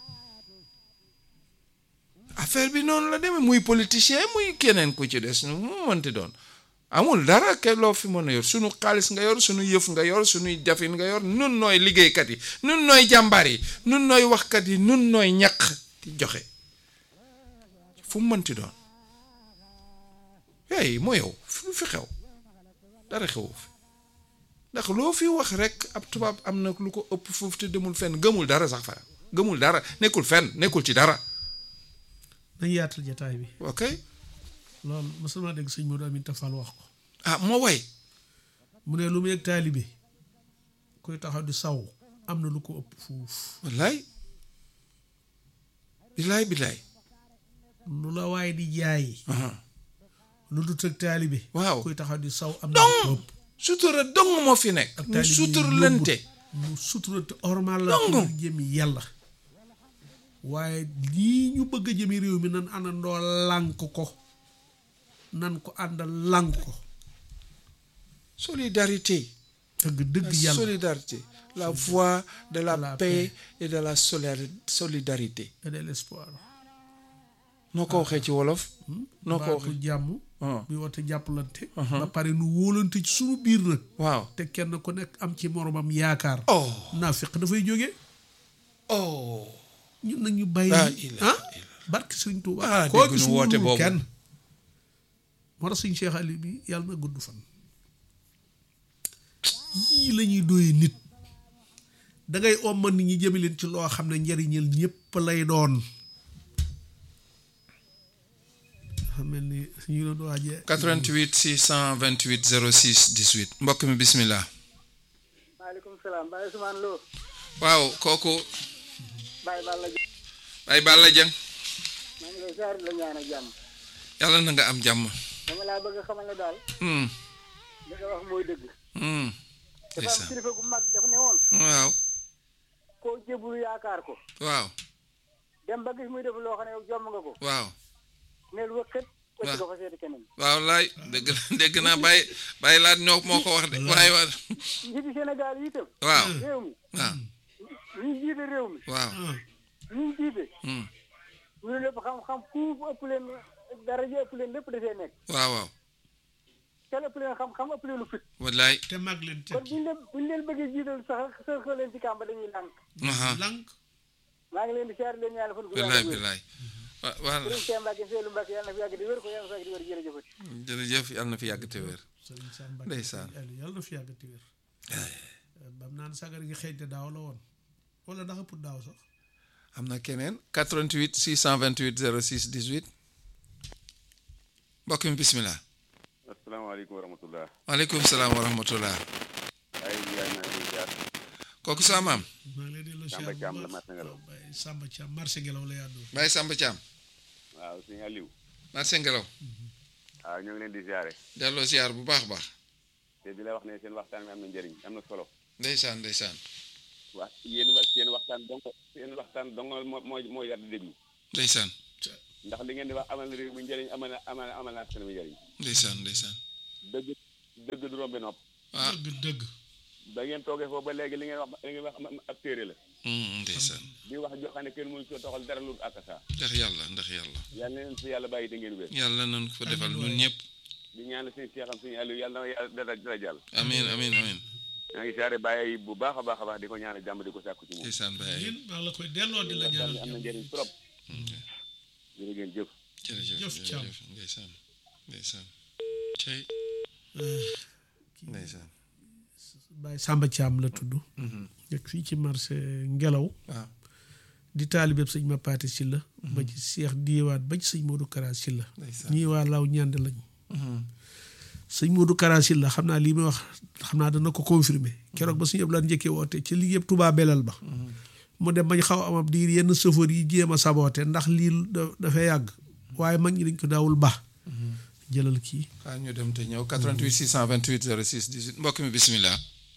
affaire bi noonu la demee muy politicien muy keneen ku ci des mu mënti doon amul dara ke loo fi mën a yor sunu xaalis nga yor sunu yëf nga yor sunuy jafin nga yor nun nooy liggéeykat yi nun nooy jàmbaar yi nun nooy waxkat yi nun nooy ñaq di joxe fu mu mënti doon hey moo yow lu fi xew dara xewu fi ndax loo fi wax rek ab tubaab am na lu ko ëpp foofu te demul fenn gëmul dara sax fa gëmul dara nekkul fenn nekkul ci dara nañ yaatal jataay bi ok loolu mos naa dégg sëñ Modou Aminta Fall wax ko ah moo way mu ne lu mu yëg taalibe kuy taxaw di saw am na lu ko ëpp fuuf wallaay bilaay bilaay lu la waaye di jaay lu du tëg taalibe waaw kuy taxaw di saw am na lu ko ëpp sutura dong moo fi nekk ak mu taalibe yi suturlante mu suturante ormal la Dong. pour jëmi yàlla waaye lii ñu bëgg a jëmi réew mi nan àndandoo lànk ko nan ko àndal lànk ko solidarité dëgg dëgg la yàlla solidarité la voie de la, la paix, paix. et de la solari- solidarité et de l'espoir noo ko waxee ci wolof noo ko baatu waxee jàmm ah, bi woote jàppalante ba pare nu wóolante ci sunu biir nag waaw te kenn ku nekk am ci moromam yaakaar oh naafiq dafay jógee oh ñun nag ñu bàyyi laa ilaaha ah barke sëriñ Tuuba Ah, koo dégg gis nu woote wóolul boobu. kenn moo tax sëñ Cheikh Ali bi yàlla na gudd fan yii la ñuy doyee nit da ngay omma nit ñi jëme leen ci loo xam ne njariñal ñépp lay doon xam mel ni ñu doon waajee 88 628 06 18 mbokk mi bismillah maaleykum salaam Baye Ousmane Lo waaw kooku Baye Balla Diop ay Balla Dieng maa ngi lay ziar di la ñaan ak jàmm yàlla na nga am jàmm dama laa bëgg a xamal ne daal hmm li nga wax mooy dëgg hmm dafa am ndeysaan kilifa gu mag dafa ne woon waaw koo jébulu yaakaar ko waaw dem ba gis muy def loo xam ne yow jomm nga ko waaw neel wëkkat Waaw. wëcc ko fa seeti keneen waaw laay dégg dégg naa bàyyi bàyyi laat ñoo moo ko wax de waaye waa njiiti Sénégal yi itam waaw réew mi waaw ñi jiite réew mi waaw ñi jiite hmm ñu ne lépp xam-xam fuuf ëpp leen daraja ëpp leen lépp dafee nekk waaw waaw kenn ëpp leen xam-xam ëpp leen lu fit wallaay te mag leen kon teg buñu leen buñu leen bëggee jiital sax sax leen ci kàmba dañuy lànk aha lànk maa ngi leen di siyaar leen ñaanal fan gu wallaay wér wallaay wa waa Sëriñ Cheikh Mbacke Seydou Mbacke yàlla na fi yàgg di wér ko yàlla na fi yàgg di wér jërëjëfati jërëjëf yàlla na fi yàgg te wér sëriñ Sam Mbacke Ndeysaan. sëriñ Aliou yàlla na fi yàgg te wér bam naan sagar gi xëy te daaw la woon wala ndax ëpp daaw sax am na keneen 88 628 06 18 mbokk mi bismillah asalaamaaleykum wa rahmatullah waaleykum salaam wa rahmatullah ay yaay naa ngi jaar kooku sa maam maa ngi lay delloo Samba siyaar bu Thiam la baax. marché Ngelaw. waaw Baye Samba Thiam marché ngelaw la yàddoo Baye Samba Thiam waaw sëñ Aliou marché ngelaw waaw ñoo ngi leen di ziare delloo ziar bu baax baax te di la wax ne seen waxtaan bi am na njëriñ am na solo ndeysaan ndeysaan wax yéen wa seen waxtaan dong seen waxtaan dong moo moo moo yar di déglu ndeysaan ndax li ngeen di wax amal na réew mi njëriñ amal na amal na amal na askan mi njëriñ ndeysaan ndeysaan dëgg dëgg du rombi nopp ah dëgg dëgg ba ngeen toogee foofu ba léegi li ngeen wax li ngeen wax ab téere la mm, ndeysaan di wax joo xam ne kenn mënu ko toxal dara lu ak saa ndax yàlla ndax yàlla yàlla na leen fi yàlla bàyyi te ngeen wér yàlla nañ ko defal ñun ñëpp di ñaan suñu seexam suñu àllu yàlla na yàlla dara dara jàll amin amin amin maa ngi saare bàyyi bu baax a baax a baax di ko ñaanal jàmm di ko sàkku ci moom ndeysaan Baye yéen maa la koy delloo di la waxtaan ñaanal bi am na jàmm. njëriñ trop jërë ngeen jëf jërëjëf Jëf Thiam. jërëjëf ndeysaan ndeysaan cey ndeysaan Baye Samba Thiam la tudd nekk fii ci marché ngelaw waaw di taalibeb sëñ ma paate si la ba ci seex diiwaat ba ci sëñ Modou Kara si la ndeysaan ñii waa law ñand lañ sëñ Modou Kara si la xam naa lii may wax xam naa dana ko confirmer keroog ba suñu Abdoulaye njëkkee woote ci lii yëpp Touba belal ba mu dem bañ xaw a amab diir yenn chauffeur yi jéem a saboote ndax lii da- dafay yàgg waaye mag ñi dañ ko daawul ba jëlal kii xaar ñu dem te ñëw 88 628 06 18 mbokk mi bismillah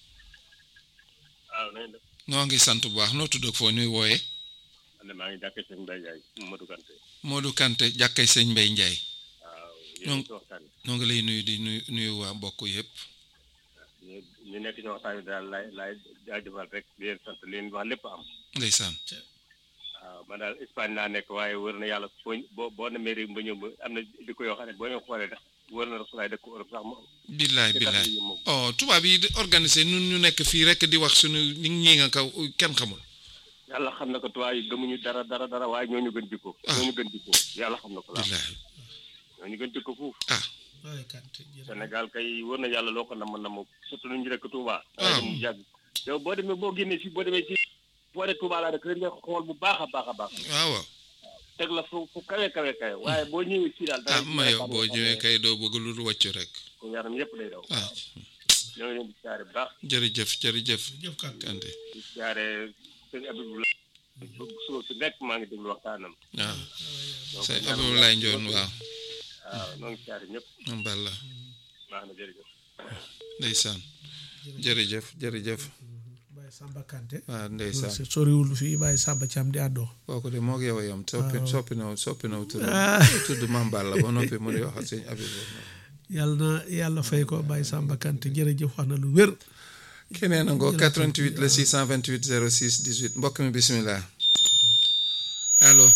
waaw nañ def noo ngi sant bu baax noo tudd ak foo ñuy wooyee man de maa ngi jàkkee sëñ Mbaye Ndiaye Modou Kanté Modou Kanté jàkkay sëñ Mbay Njaay waaw ñoom- yéen ci waxtaan noo ngi lay nuyu di nuyu nuyu waa mbokk yëpp ñu ñu nekk ci waxtaan bi daal laay laay jaajëfal rek di leen sant leen wax lépp am ndeysaan waaw man daal Espagne laa nekk waaye wër na yàlla foo boo boo demee réew ba ñëw ba am na di ko yoo xam ne boo ñu xoolee tax wër na rasulaay dëkk Europe sax mu billaay ci billaay tax yi moom oh tubaab yi di organisé nun ñu nekk fii rek di wax suñu ñi ñi nga kaw kenn xamul yàlla xam na ko tubaab yi gëmuñu dara dara dara waaye ñoo ñu gën jikko Ah. ñoo ñu gën jikko yàlla xam na ko laa billaay ñoo ñu gën jikko fuuf ah waaye Kanté jërëjëf. Sénégal kay wër na yàlla loo ko nam nam surtout nu ñu dëkk Touba. waaw. waaye mu yàgg yow boo demee boo génnee si boo demee si boo dee Touba laa dëkk rek nga xool bu baax a baax a baax waaw waaw teg la fu fu kawe kawe kawe waaye boo ñëwee fii daal. ah ma yow boo ñëwee kay doo bëgg lu dul wàccu rek ko yaram yëpp day daw. ah ñoo ngi leen di siyaare bu baax jërëjëf jërëjëf jërëjëf Kanté Kanté di siyaare sëñ Abibou suba su nekk maa ngi déglu waxtaanam. waaw donc sëñ ñaan Abdoulaye yàlla Ndione waaw waaw ñoo ngi siyaare ñëpp moom balla baax na jërëjëf. ndeysaan jërëjëf jërëjëf Baye Samba Kanté waaw ndeysaan soriwul fii Baye Samba Thiam di àddoo kooku de moo yow yam soppi waaw. soppi na soppi na tudd Ah. tudd Mame Balla ba noppi mu di wax ak sëñ Abib yàlla na yàlla fay ko Baye Samba Kanté jërëjëf wax na lu wér keneen a ngoo 88 la 628 06 18 mbokk mi bismillah allo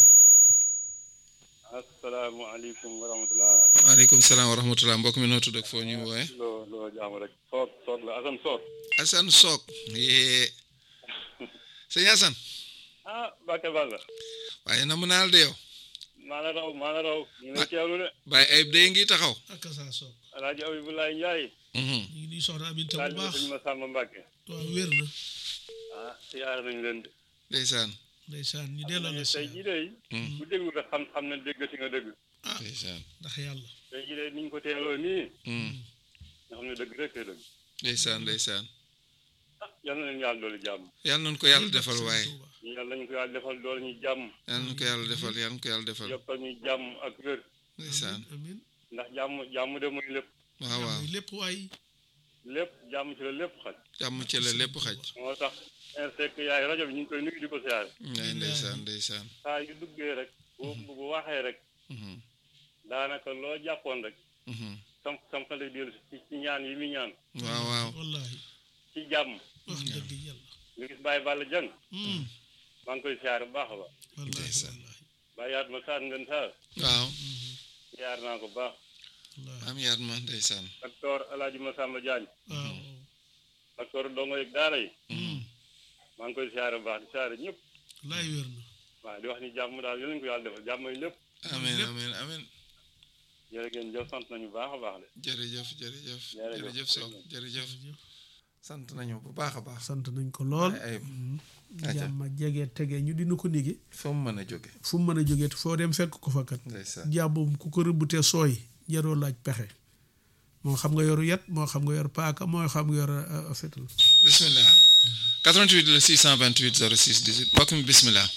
asalaamaaleykum wa rahmatulah waaleykum salaam wa rahmatullah mbokk mi noo tudd ak foo ñuy wooye loo loo jaamu rek soot soot la asan soot Assane Sock yee sëñ Assane ah Mbacke Balla waaye na mu naal de yow maa la raw maa la raw ñu ngi lay teewlu de Baye Ayib de ngi taxaw ak saa soog alaaji Abibulaay Njaay Mhm. ñu ngi nuyu soxna Aminta daal bu di baax sëñ ma Sàmba Mbàkke waaw wér na ah siyaare nañu leen de ndeysaan ndeysaan ñu delloo la si tey jii day bu déglu rek xam xam ne dégg si nga dëgg ndeysaan ndax yàlla tey jii day ni ñu ko teeloo nii Mhm. nga xam ne dëgg rek te dëgg ndeysaan ndeysaan ah yal na leen yàlla doolu jàmm yàlla nañu ko yàlla defal waaye ñu yàlla nañu ko yàlla defal doolu ñu jàmm yàlla nañu ko yàlla defal yàlla nañu ko yàlla defal yokkal ñu jàmm ak wér ndeysaan amin ndax jàmm jàmm de mooy lépp waaw waaw lépp waay lépp jàmm ci la lépp xaj jàmm ci la lépp xaj moo tax insek yaay rajo bi ñu ngi koy nuyu di ko siyaare ngay ndeysaan ndeysaan saa yu duggee rek bu bu waxee rek Mhm. daanaka loo jàppoon rek Mhm. sam sam xale dellu si ci ñaan yi muy ñaan waaw waaw wallahi ci jàmm wax dëgg yàlla nga gis Baye Balla Dieng Hmm, maa ngi koy siyaare bu baax a baax wallahi Ndeysaan. wallahi Baye yaat ma saar ngeen saar waaw siyaare naa ko bu baax wallahi am yaat ma ndeysaan docteur Alaaji Masamba Diagne waaw docteur dongo yeeg daara yi Mhm. maa ngi koy siyaare bu baax di siyaare ñëpp wallahi wér na waaw di wax ni jàmm daal yal nañu ko yàlla defal jàmm yi lépp amiin amiin amiin jërë ngeen jëf sant nañu bu baax a baax de jërëjëf jërëjëf Jërëjëf. jërëjëf Sock jërëjëf sant nañu bu baax a baax sant nañ ko lool ay ayib aca jàmm jege tege ñu dina ko nigi fa mu mën a jóge fu mu mën a jógee te foo dem fekk ko fa kat ndeysaan jàmbum ku ko rëbbute sooy jaroo laaj pexe moo xam nga yoru yet moo xam nga yor paaka moo xam nga yor uh, fetal bismillah 88 la 628 06 18 mbokk mi bismillah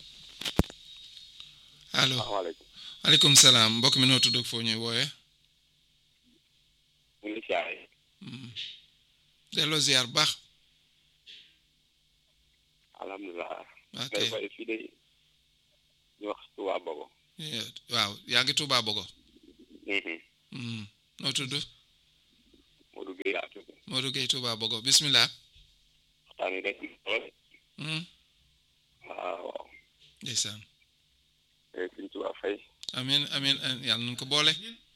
allo asalaamaaleykum aleykum salaam mbokk mi noo tudd ak foo ñuy wooye mu ngi siyaare delloo ziar baax alhamdulilah ok day fay fii de ñu wax Touba Bogo Eh, waaw yaa ngi Touba Bogo Mhm. noo tudd Modou Gueye laa tudd Modou Gueye Touba Bogo bismillah waxtaan wi rek lool Mhm. waaw waaw ndeysaan te suñ tubaab fay amin amin amin yàlla nañ ko boole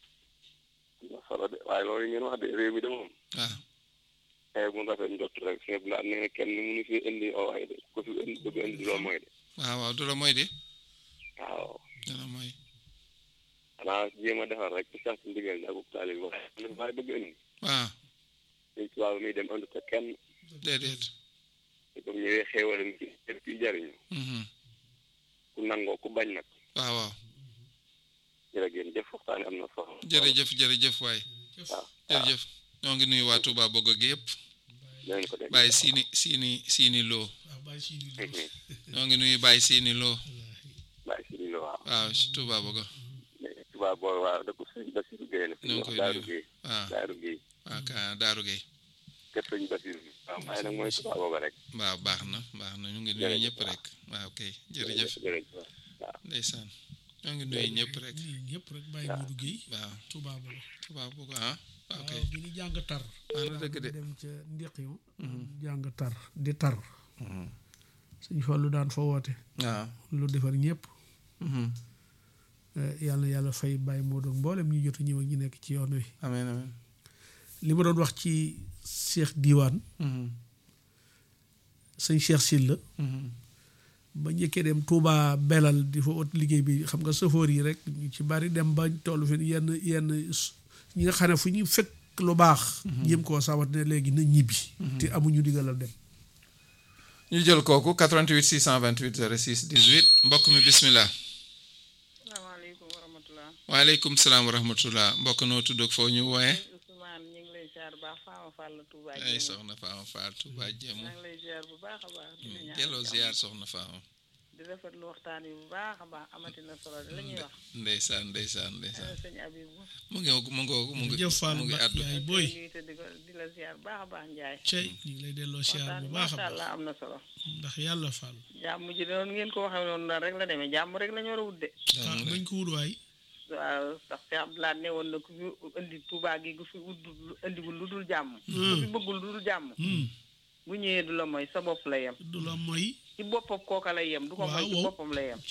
am na solo de waaye loolu ngeen wax de réew mi de moom waaw xëy bu rafet njott rek sëñ Abdoulaye nee na kenn mënu fi indi oo waay de ko fi indi bëgg indi loolu mooy de waaw waaw du la mooy de waaw du la mooy xanaa jéem a defar rek ci sax ci ndigal ak taalib waaye man waaye bëgg indi waaw suñ tubaab muy dem indi ko kenn déedéet te comme ñëwee xéewal mi ci lépp ci jariñu Mhm. ku nangoo ku bañ nag waaw waaw jërë ngeen jëf waxtaan am na solo jërëjëf jërëjëf waay waaw jërëjëf ñoo ngi nuyu waa Touba Bogo gi yëpp dinañ ko def bàyyi siini siini siini loo waaw bàyyi si ni ñoo ngi nuyu bàyyi siini loo bàyyi si ñu la waaw waaw si Touba Bogo mais tubaab boobu waaw dëkk sëñ Basiru Gueye la fi ñoo ngi wax koy Daaru nuyu Gueye waaw Daaru Gueye waaw ka Daaru Gueye kër sëñ Basiru waaw waaye nag mooy tubaab boobu rek waaw baax na baax na ñu ngi nuyu Jërëjëf, ñëpp waaw. rek waaw kay jërëjëf jërëjëf waaw ndeysaan ñoo ngi nuyu ñëpp rek ñii ñëpp rek bàyyi Modou Gueye waaw Touba Bogo Touba Bogo ah waaw kay waaw bi ñu jàng tar wax na dëgg de dem ca ndiqiw jàng tar di tar suñ fallu daan fa woote waaw lu defar ñëpp Mhm. yàlla na yàlla fay bàyyi Modou ak mboolem ñu jot a ñëw ak ñi nekk ci yoon wi amiin amiin li ma doon wax ci Cheikh Diwane Mhm. sëñ Cheikh Sylla Mhm. ba njëkkee dem Touba belal di fa ot liggéey bi xam nga safoor yi rek ñu ci bari dem ba tollu fi yenn yenn s- ñi nga xam ne fu ñu fekk lu baax jéem koo sawat ne léegi na ñibbi te amuñu digalal dem ñu jël kooku 88 628 06 18 mbokk mi bismillah salaamaaleykum wa rahmatulah. waaleykum salaam wa rahmatullah mbokk noo tudd ak foo ñu wooye Ousmane ñu ngi lay ziar bu baax Fama Fall Touba ay Jéemu. soxna Faama Faal Touba Jéemu maa ngi lay ziar bu baax a baax. di la ñaanal delloo jàmm. ziar soxna Faama di rafetlu waxtaan wi bu baax a baax amati na solo de la ñuy wax. ndeysaan ndeysaan ndeysaan ana sëñ Abibu. mu ngi mu ngi mu ngi jëf Fall mu ngi Mbacke addu yaay di booy nuyu te di ko di la ziar bu baax a baax Ndiaye. cey ñu ngi lay delloo siyaar waxtaan bu bi baax a macha baax allah am na solo. ndax yàlla Fall jàmm ji de noonu ngeen ko waxee noonu la rek la demee jàmm rek la ñu war a wut de. ah nañ ko wut waay waaw ndax Cheikh Abdoulaye ne woon na ku fi indi Touba gi gu fi wut indiwul lu dul jàmm. ku fi bëggul lu dul jàmm. Hmm, bu ñëwee du la mooy sa bopp la yem. du la mooy ci boppam kooka lay yem. du ko mooy ci Waaw. boppam la yem. ci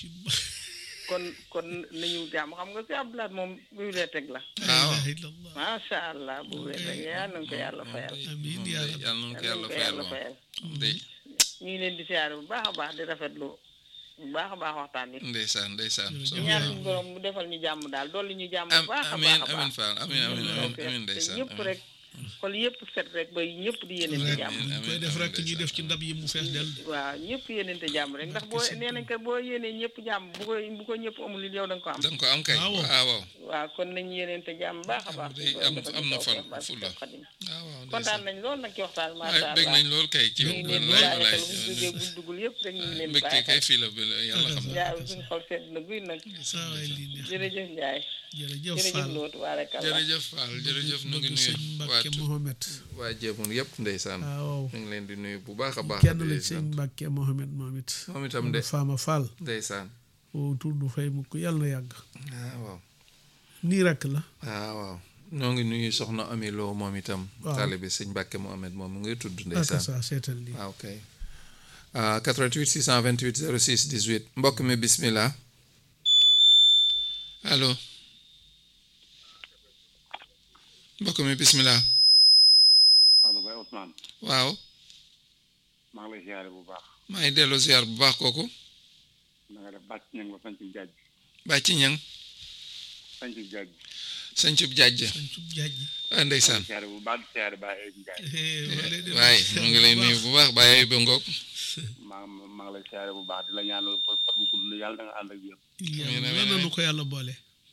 kon kon nañu jàmm xam nga si Abdoulaye moom bu dee teg la waaw ilaha illallah macha allah bu wér rek yal nañu ko yàlla fayal amiin yaa rabbi yàlla na ko yal yàlla nañu ko fayal yàlla moom fayal day ñu ngi leen di siyaare bu baax a baax di rafetlu bu baax a baax waxtaan bi ndeysaan ndeysaan Jërëjëf. di ñaan suñu borom mu defal ñu jàmm daal dolli ñu jàmm am bu baax a amiin baax a amiin baax Fall amiin amiin amiin ok amiin te ndeysaan ñëpp amiin. rek xol yëpp set rek ba ñëpp di yéenente jàmm amiin, ñu koy amiin, def rek amiin, ñuy def ci ndeysaan. ndab yi mu fees del waaw ñëpp yéenente jàmm rek ndax boo nee nañ ko boo yéenee ñëpp jàmm bu ko bu ko ñëpp amul it yow da nga ko am da nga ko am kay Waaw. waaw waaw waaw kon nañ yéenente jàmm baax a baax day am am na fan fulla Xadim waaw waaw kontaan ndeysaan nañ lool nag ci waxtaan waaye macha bég allah nañ lool kay ci ñu ngi leen di wallaay bàyyi wallaay xel buñ duggee buñ duggul yëpp rek ñu ngi leen di mbégte bàyyi kay xel fii la bi yàlla xam na Ndiaye suñu xol sedd na guy nag saa waay lii neex jërëjëf Ndiaye jërëjëf jërëjëf Fall Lo tubaarakallah jërëjëf Fall jërëjëf ñu ngi bëgg nuyu sëñ waa Mbacke Mohamed waa Jéemun yëpp ndeysaan waaw ñu ngi leen di nuyu bu baax a baax kenn di la leen ci sëñ sant. Mbacke Mohamed moom it moom itam de Fama Fall ndeysaan woo tur du fay mukk yàlla na yàgg ah waaw nii rek la ah waaw ñoo ngi nuyu soxna Ami Lo moom itam Waaw. taalibe sëñ Mbàkke Mohamed moom mu ngi tudd ak ndeysaan saa seetal lii waaw kay ah 88 628 06 18 mbokk mi bismillah allo mbokk mi bismillah allo Baye Ousmane waaw maa ngi lay siyaare bu baax maa ngi delloo ziar bu baax kooku na nga def bàcc ña nga ba sañcu jaaj bàcci ñang sañcu jaaj sañcub jàjj sañ cub jaaj ji ah ndeysaan siyaare bu baax di siyaare Baye Ayib Ndiaye waaye ñu ngi lay nuyu bu baax bàyyi ba ngoog maa maa ngi lay siyaare bu baax di la ñaanal fa fat bu gudd yàlla da nga ànd ak yéen yàlla lan na nu ko yàlla boole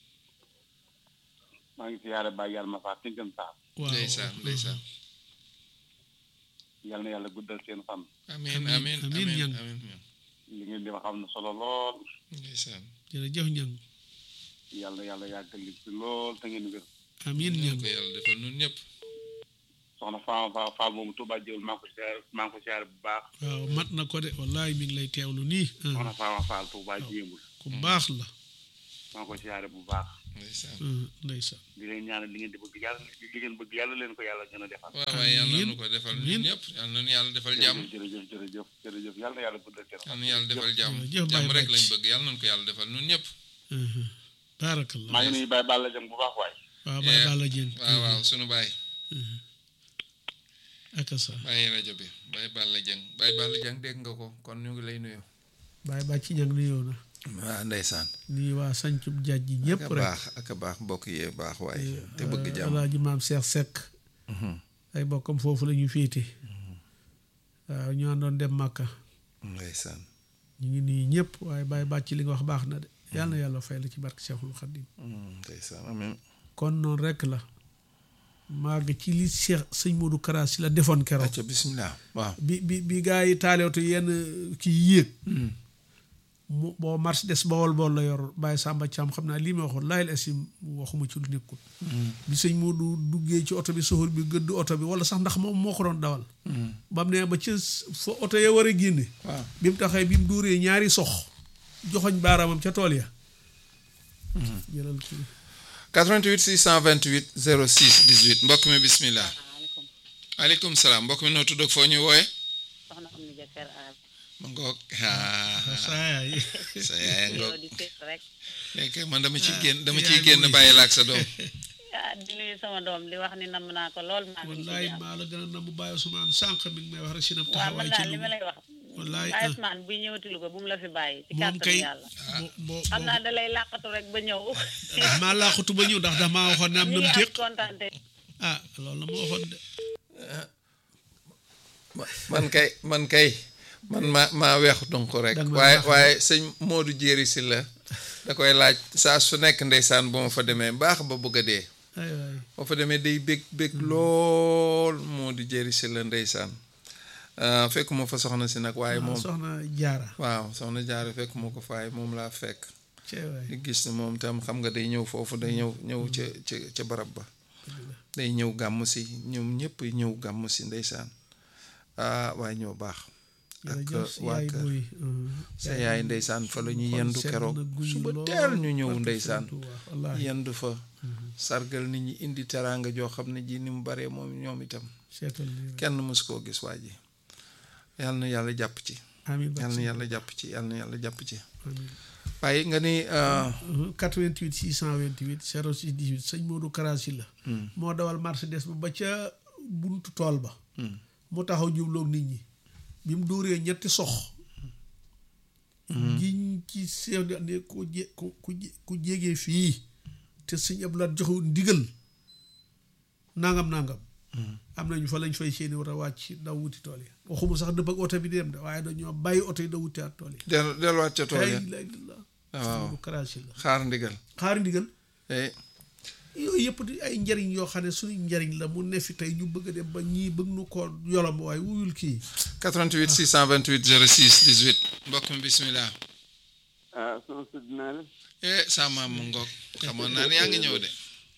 maa ngi siyaare Baye yàlla ma faa tinkam saa waaw ndeysaan ndeysaan yàlla na yàlla guddal seen fan amiin Amiin, amiin amiin, amiin ñang. amiin li ngeen di wax am na solo lool ndeysaan jërëjëf ñang yàlla na yàlla yàggal li fi lool te ngeen wér amiin ñu ñang ko yàlla defal ñun ñëpp soxna Fama Fall Fall moomu Touba Jéewul maa ngi ko siyaare maa ngi ko siyaare bu baax waaw mat na ko de wallahi mi ngi lay teewlu nii ah, soxna Fama Fall Touba Jéewul ku baax la maa ngi ko siyaare bu baax ndeysaan Mhm, ndeysaan di leen ñaanal li ngeen di bëgg yàlla li ngeen bëgg yàlla leen ko yàlla gën a defal waaw waaye yàlla Amiin. nañu ko defal Amiin. ñun ñëpp yàlla nañu yàlla defal jàmm jërëjëf jërëjëf jërëjëf yàlla na yàlla guddal kenn yàlla nañu yàlla defal jàmm Jërëjëf Baye jàmm rek Bàcc. lañ bëgg yàlla nañu ko yàlla defal ñun ñëpp Mhm. baarakallah maa ngi nuyu Baye Balla Jang bu baax waay waaw Baye Eh, Balla Dieng waaw waaw sunu baay ak sa bàyyi rajo bi Baye Balla Dieng Baye Balla Dieng dégg nga ko kon ñu ngi lay nuyu Baye Bàcc ñang nuyoo na waaw ndeysaan nii waa sancub jaaj ji ñëpp ak a rek baax ak a baax bokk yee baax waaye te bëgg jàmm alaaji maam Cheikh Seck ay bokkam foofu la ñu féete waaw ñu àndoon dem Màkka ndeysaan ñu ngi nii ñëpp waaye Baye Bàcc li nga wax baax na de yàlla na yàlla fay la ci barke Cheikhul Khadim Mm, ndeysaan amiin kon noonu rek la màgg ci li Cheikh sëñ Modou Kara si la defoon keroog acca bismillah waaw bi bi bi gaa yi taaleetu yenn kii yéeg mu boo Mercedes bawol bool la yor Baye Samba Thiam xam naa lii ma waxoon laayil asim waxuma ci lu nekkul bi sëñ Modou duggee ci oto bi soxor bi gëdd oto bi wala sax ndax moom moo ko doon dawal ba mu ne ba ca fa oto ya war a génne waaw bi mu taxee bi mu duuree ñaari sox joxoñ baaraamam ca tool ya jëlal kii 88 628 06 18 mbokk mi bismillah asalaamaaleykum aleykum salaam mbokk mi noo tudd ak foo ñu wooye soxna am ni jëkkër aar ma ngoog ah saayaay sa yaay ngoog yow di seet rek léegi man dama ciy génn dama yaay ciy génn booy. bàyyi la ak sa doom ah di nuyu sama doom di wax ni namm naa ko lool maa ngi wallaay ci maa la gën a na mu bàyyi Ousmane sànq mi ngi may wax rek si na waaw man taxawaay ci daal li lu ma lay wax wallaay Baye ah. Ousmane buy ñëwati Louga bu mu la fi bàyyi ci moom kàttanu kay yàlla bo bo xam naa da lay làqatu rek ba ñëw maa laaxutu ba ñëw ndax dax maa waxoon ne am ñu na mu ngi am téq kontaante ah loolu la ma waxoon de man kay man kay man ma maa weex donc rek Danga ma waaye baax. waaye sëñ Modou Jéeri si la da koy laaj saa su nekk ndeysaan bu ma fa demee baax ba bëgg a dee ay waay boo fa demee day bég bég lool Modou Jéeri si la ndeysaan ah, fekk ma fa soxna si nag waaye ah, moom soxna jaara waaw soxna jaare fekk ma ko faay moom laa fekk cee waay di gis ne moom tam xam nga day ñëw foofu day ñëw ñëw ca ca ca barab ba day ñëw gàmm si ñoom ñëpp ñëw gàmm si ndeysaan ah waaye ñoo baax ak jërëjëf si waa yaay kër booy sa yaay ndeysaan fa la ñu yendu keroog suba teel ñu ñëw ndeysaan wallaahi yendu fa sargal nit ñi indi teraanga joo xam ne ji ni mu baree moom ñoom itam seetal lii rek kenn mës koo gis waa ji yàlla na yàlla jàpp ci amiin ba yàlla na yàlla jàpp ci yàlla na yàlla jàpp ci amiin waaye nga ni ah, 88 628 06 18 sëñ Modou Kara si la moo dawal Mercedes ba ba ca buntu tool ba mu taxaw jubloog nit ñi bi mu dóoree ñetti sox giñ ci seew di ne ku jé ku ku jé- ku jégee fii te sëñ Abdoulaye joxewu ndigal nangam nangam am nañu fa lañ fay seeni war a wàcc daw wuti tool yi waxuma sax dëpp ak oto bi di dem de waaye dañoo bàyyi oto yi daw wuti at tool yi dellu delluwaat ca tool ya la ilaha illallah waaw Modou Kara si la xaar ndigal xaari ndigal eh yooyu yëpp di ay njariñ yoo xam ne suñu njariñ la mu ne fi tey ñu bëgg a dem ba ñii bëgg nu ko yolom waaye wuyul kii 88 628 06 18 mbokk mi bismillah ah sama sëdd naa la eh sa maam mu ngoog xamoon naa ne yaa ngi ñëw de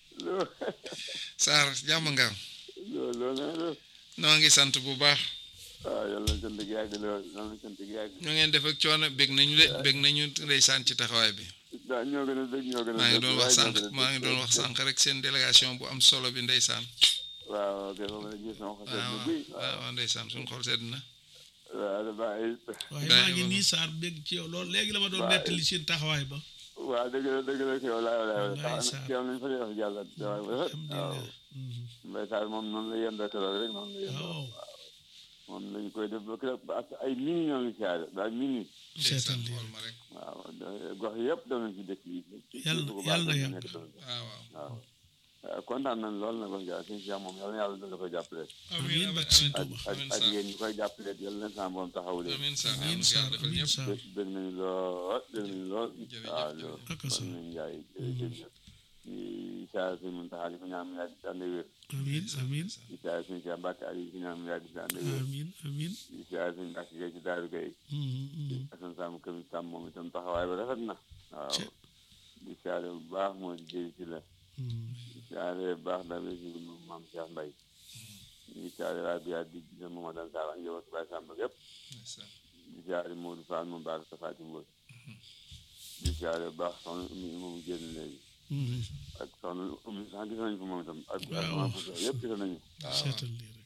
Saar jàmm nga am loolu loolu na la noo ngi sant bu baax waaw yàlla na sant gi yàgg lool yàlla na sant gi yàgg ñu ngeen def ak coono bég nañu de bég nañu ndeysaan ci taxawaay bi waaw ñoo gën a dëgg ñoo gën a maa ngi dëgg, doon wax waaye sànq ñoo gën a maa ngi dëgg. doon wax sànq rek seen délégation bu am solo bi ndeysaan waaw ok foofu la gis sama xol sedd waaw guy waaw waaw ndeysaan suñu xol sedd na waaw da bàyyi waaye Daa maa ngi ngi nii Saar bégg ci yow loolu léegi la ma doon Waaw. nettali seen taxawaay ba waaw dëgg la dëgg la kii walaay walaay Wallaay tax Sarr. na kii am nañu fa def yàlla waaw waaw alhamdulilah Mbaye Sarr moom noonu la yendoo keroog rek noonu la yendoo waaw moom lañu koy def ba keroog ba ak ay mini ñoo ngi siyaare daal mini ndeysaan seetal lii xool ma rek waaw gox yëpp dem nañ ci dëkk yi Yàlla- bu yàlla na baax yàgg. nekk dem. waaw waaw waaw waaw kontaan nañ lool nag wax dëgg yàlla sëñ Cheikh moom yàlla na yàlla dina koy jàppale amiin bak sëñ ak Tuuba ak amiin ak Sarr yéen ñi koy jàppale yàlla na sama borom taxawu leen amiin Sarr amiin amiin Saar yàlla defal amiin ñëpp Saar dégg dégg nañu lool dégg nañu lool Jërëjëf, waaw jërëjëf. loolu ak kon sa nañ njaay jërëjëf di saa si mun taxaali ko ñaan yaa di si ànd wér amiin amiin di saa si Cheikh Mbacke Aliou ko ñaan yaa di si ànd wér amiin amiin di saa si Mbacke Gueye ci Daaru Gueye Mhm, mhm. asan saamu kër tam moom itam taxawaay ba rafet na waaw Ci- di saare bu baax moo di jëri si la Mhm. di saare bu baax daal si moom maam Cheikh Mbaye di saare waa bi di gis moom dan saa ak njaboot Baye Samba yëpp ndeysaan di saare Modou Fall moom baax sa Fatim Mbodj di siyaare bu baax soxna Oumy moom génn léegi Mhm. ak soxna Oumy sax gis nañu ko moom itam ak Waaw. ak maa ko yëpp gis nañu seetal lii rek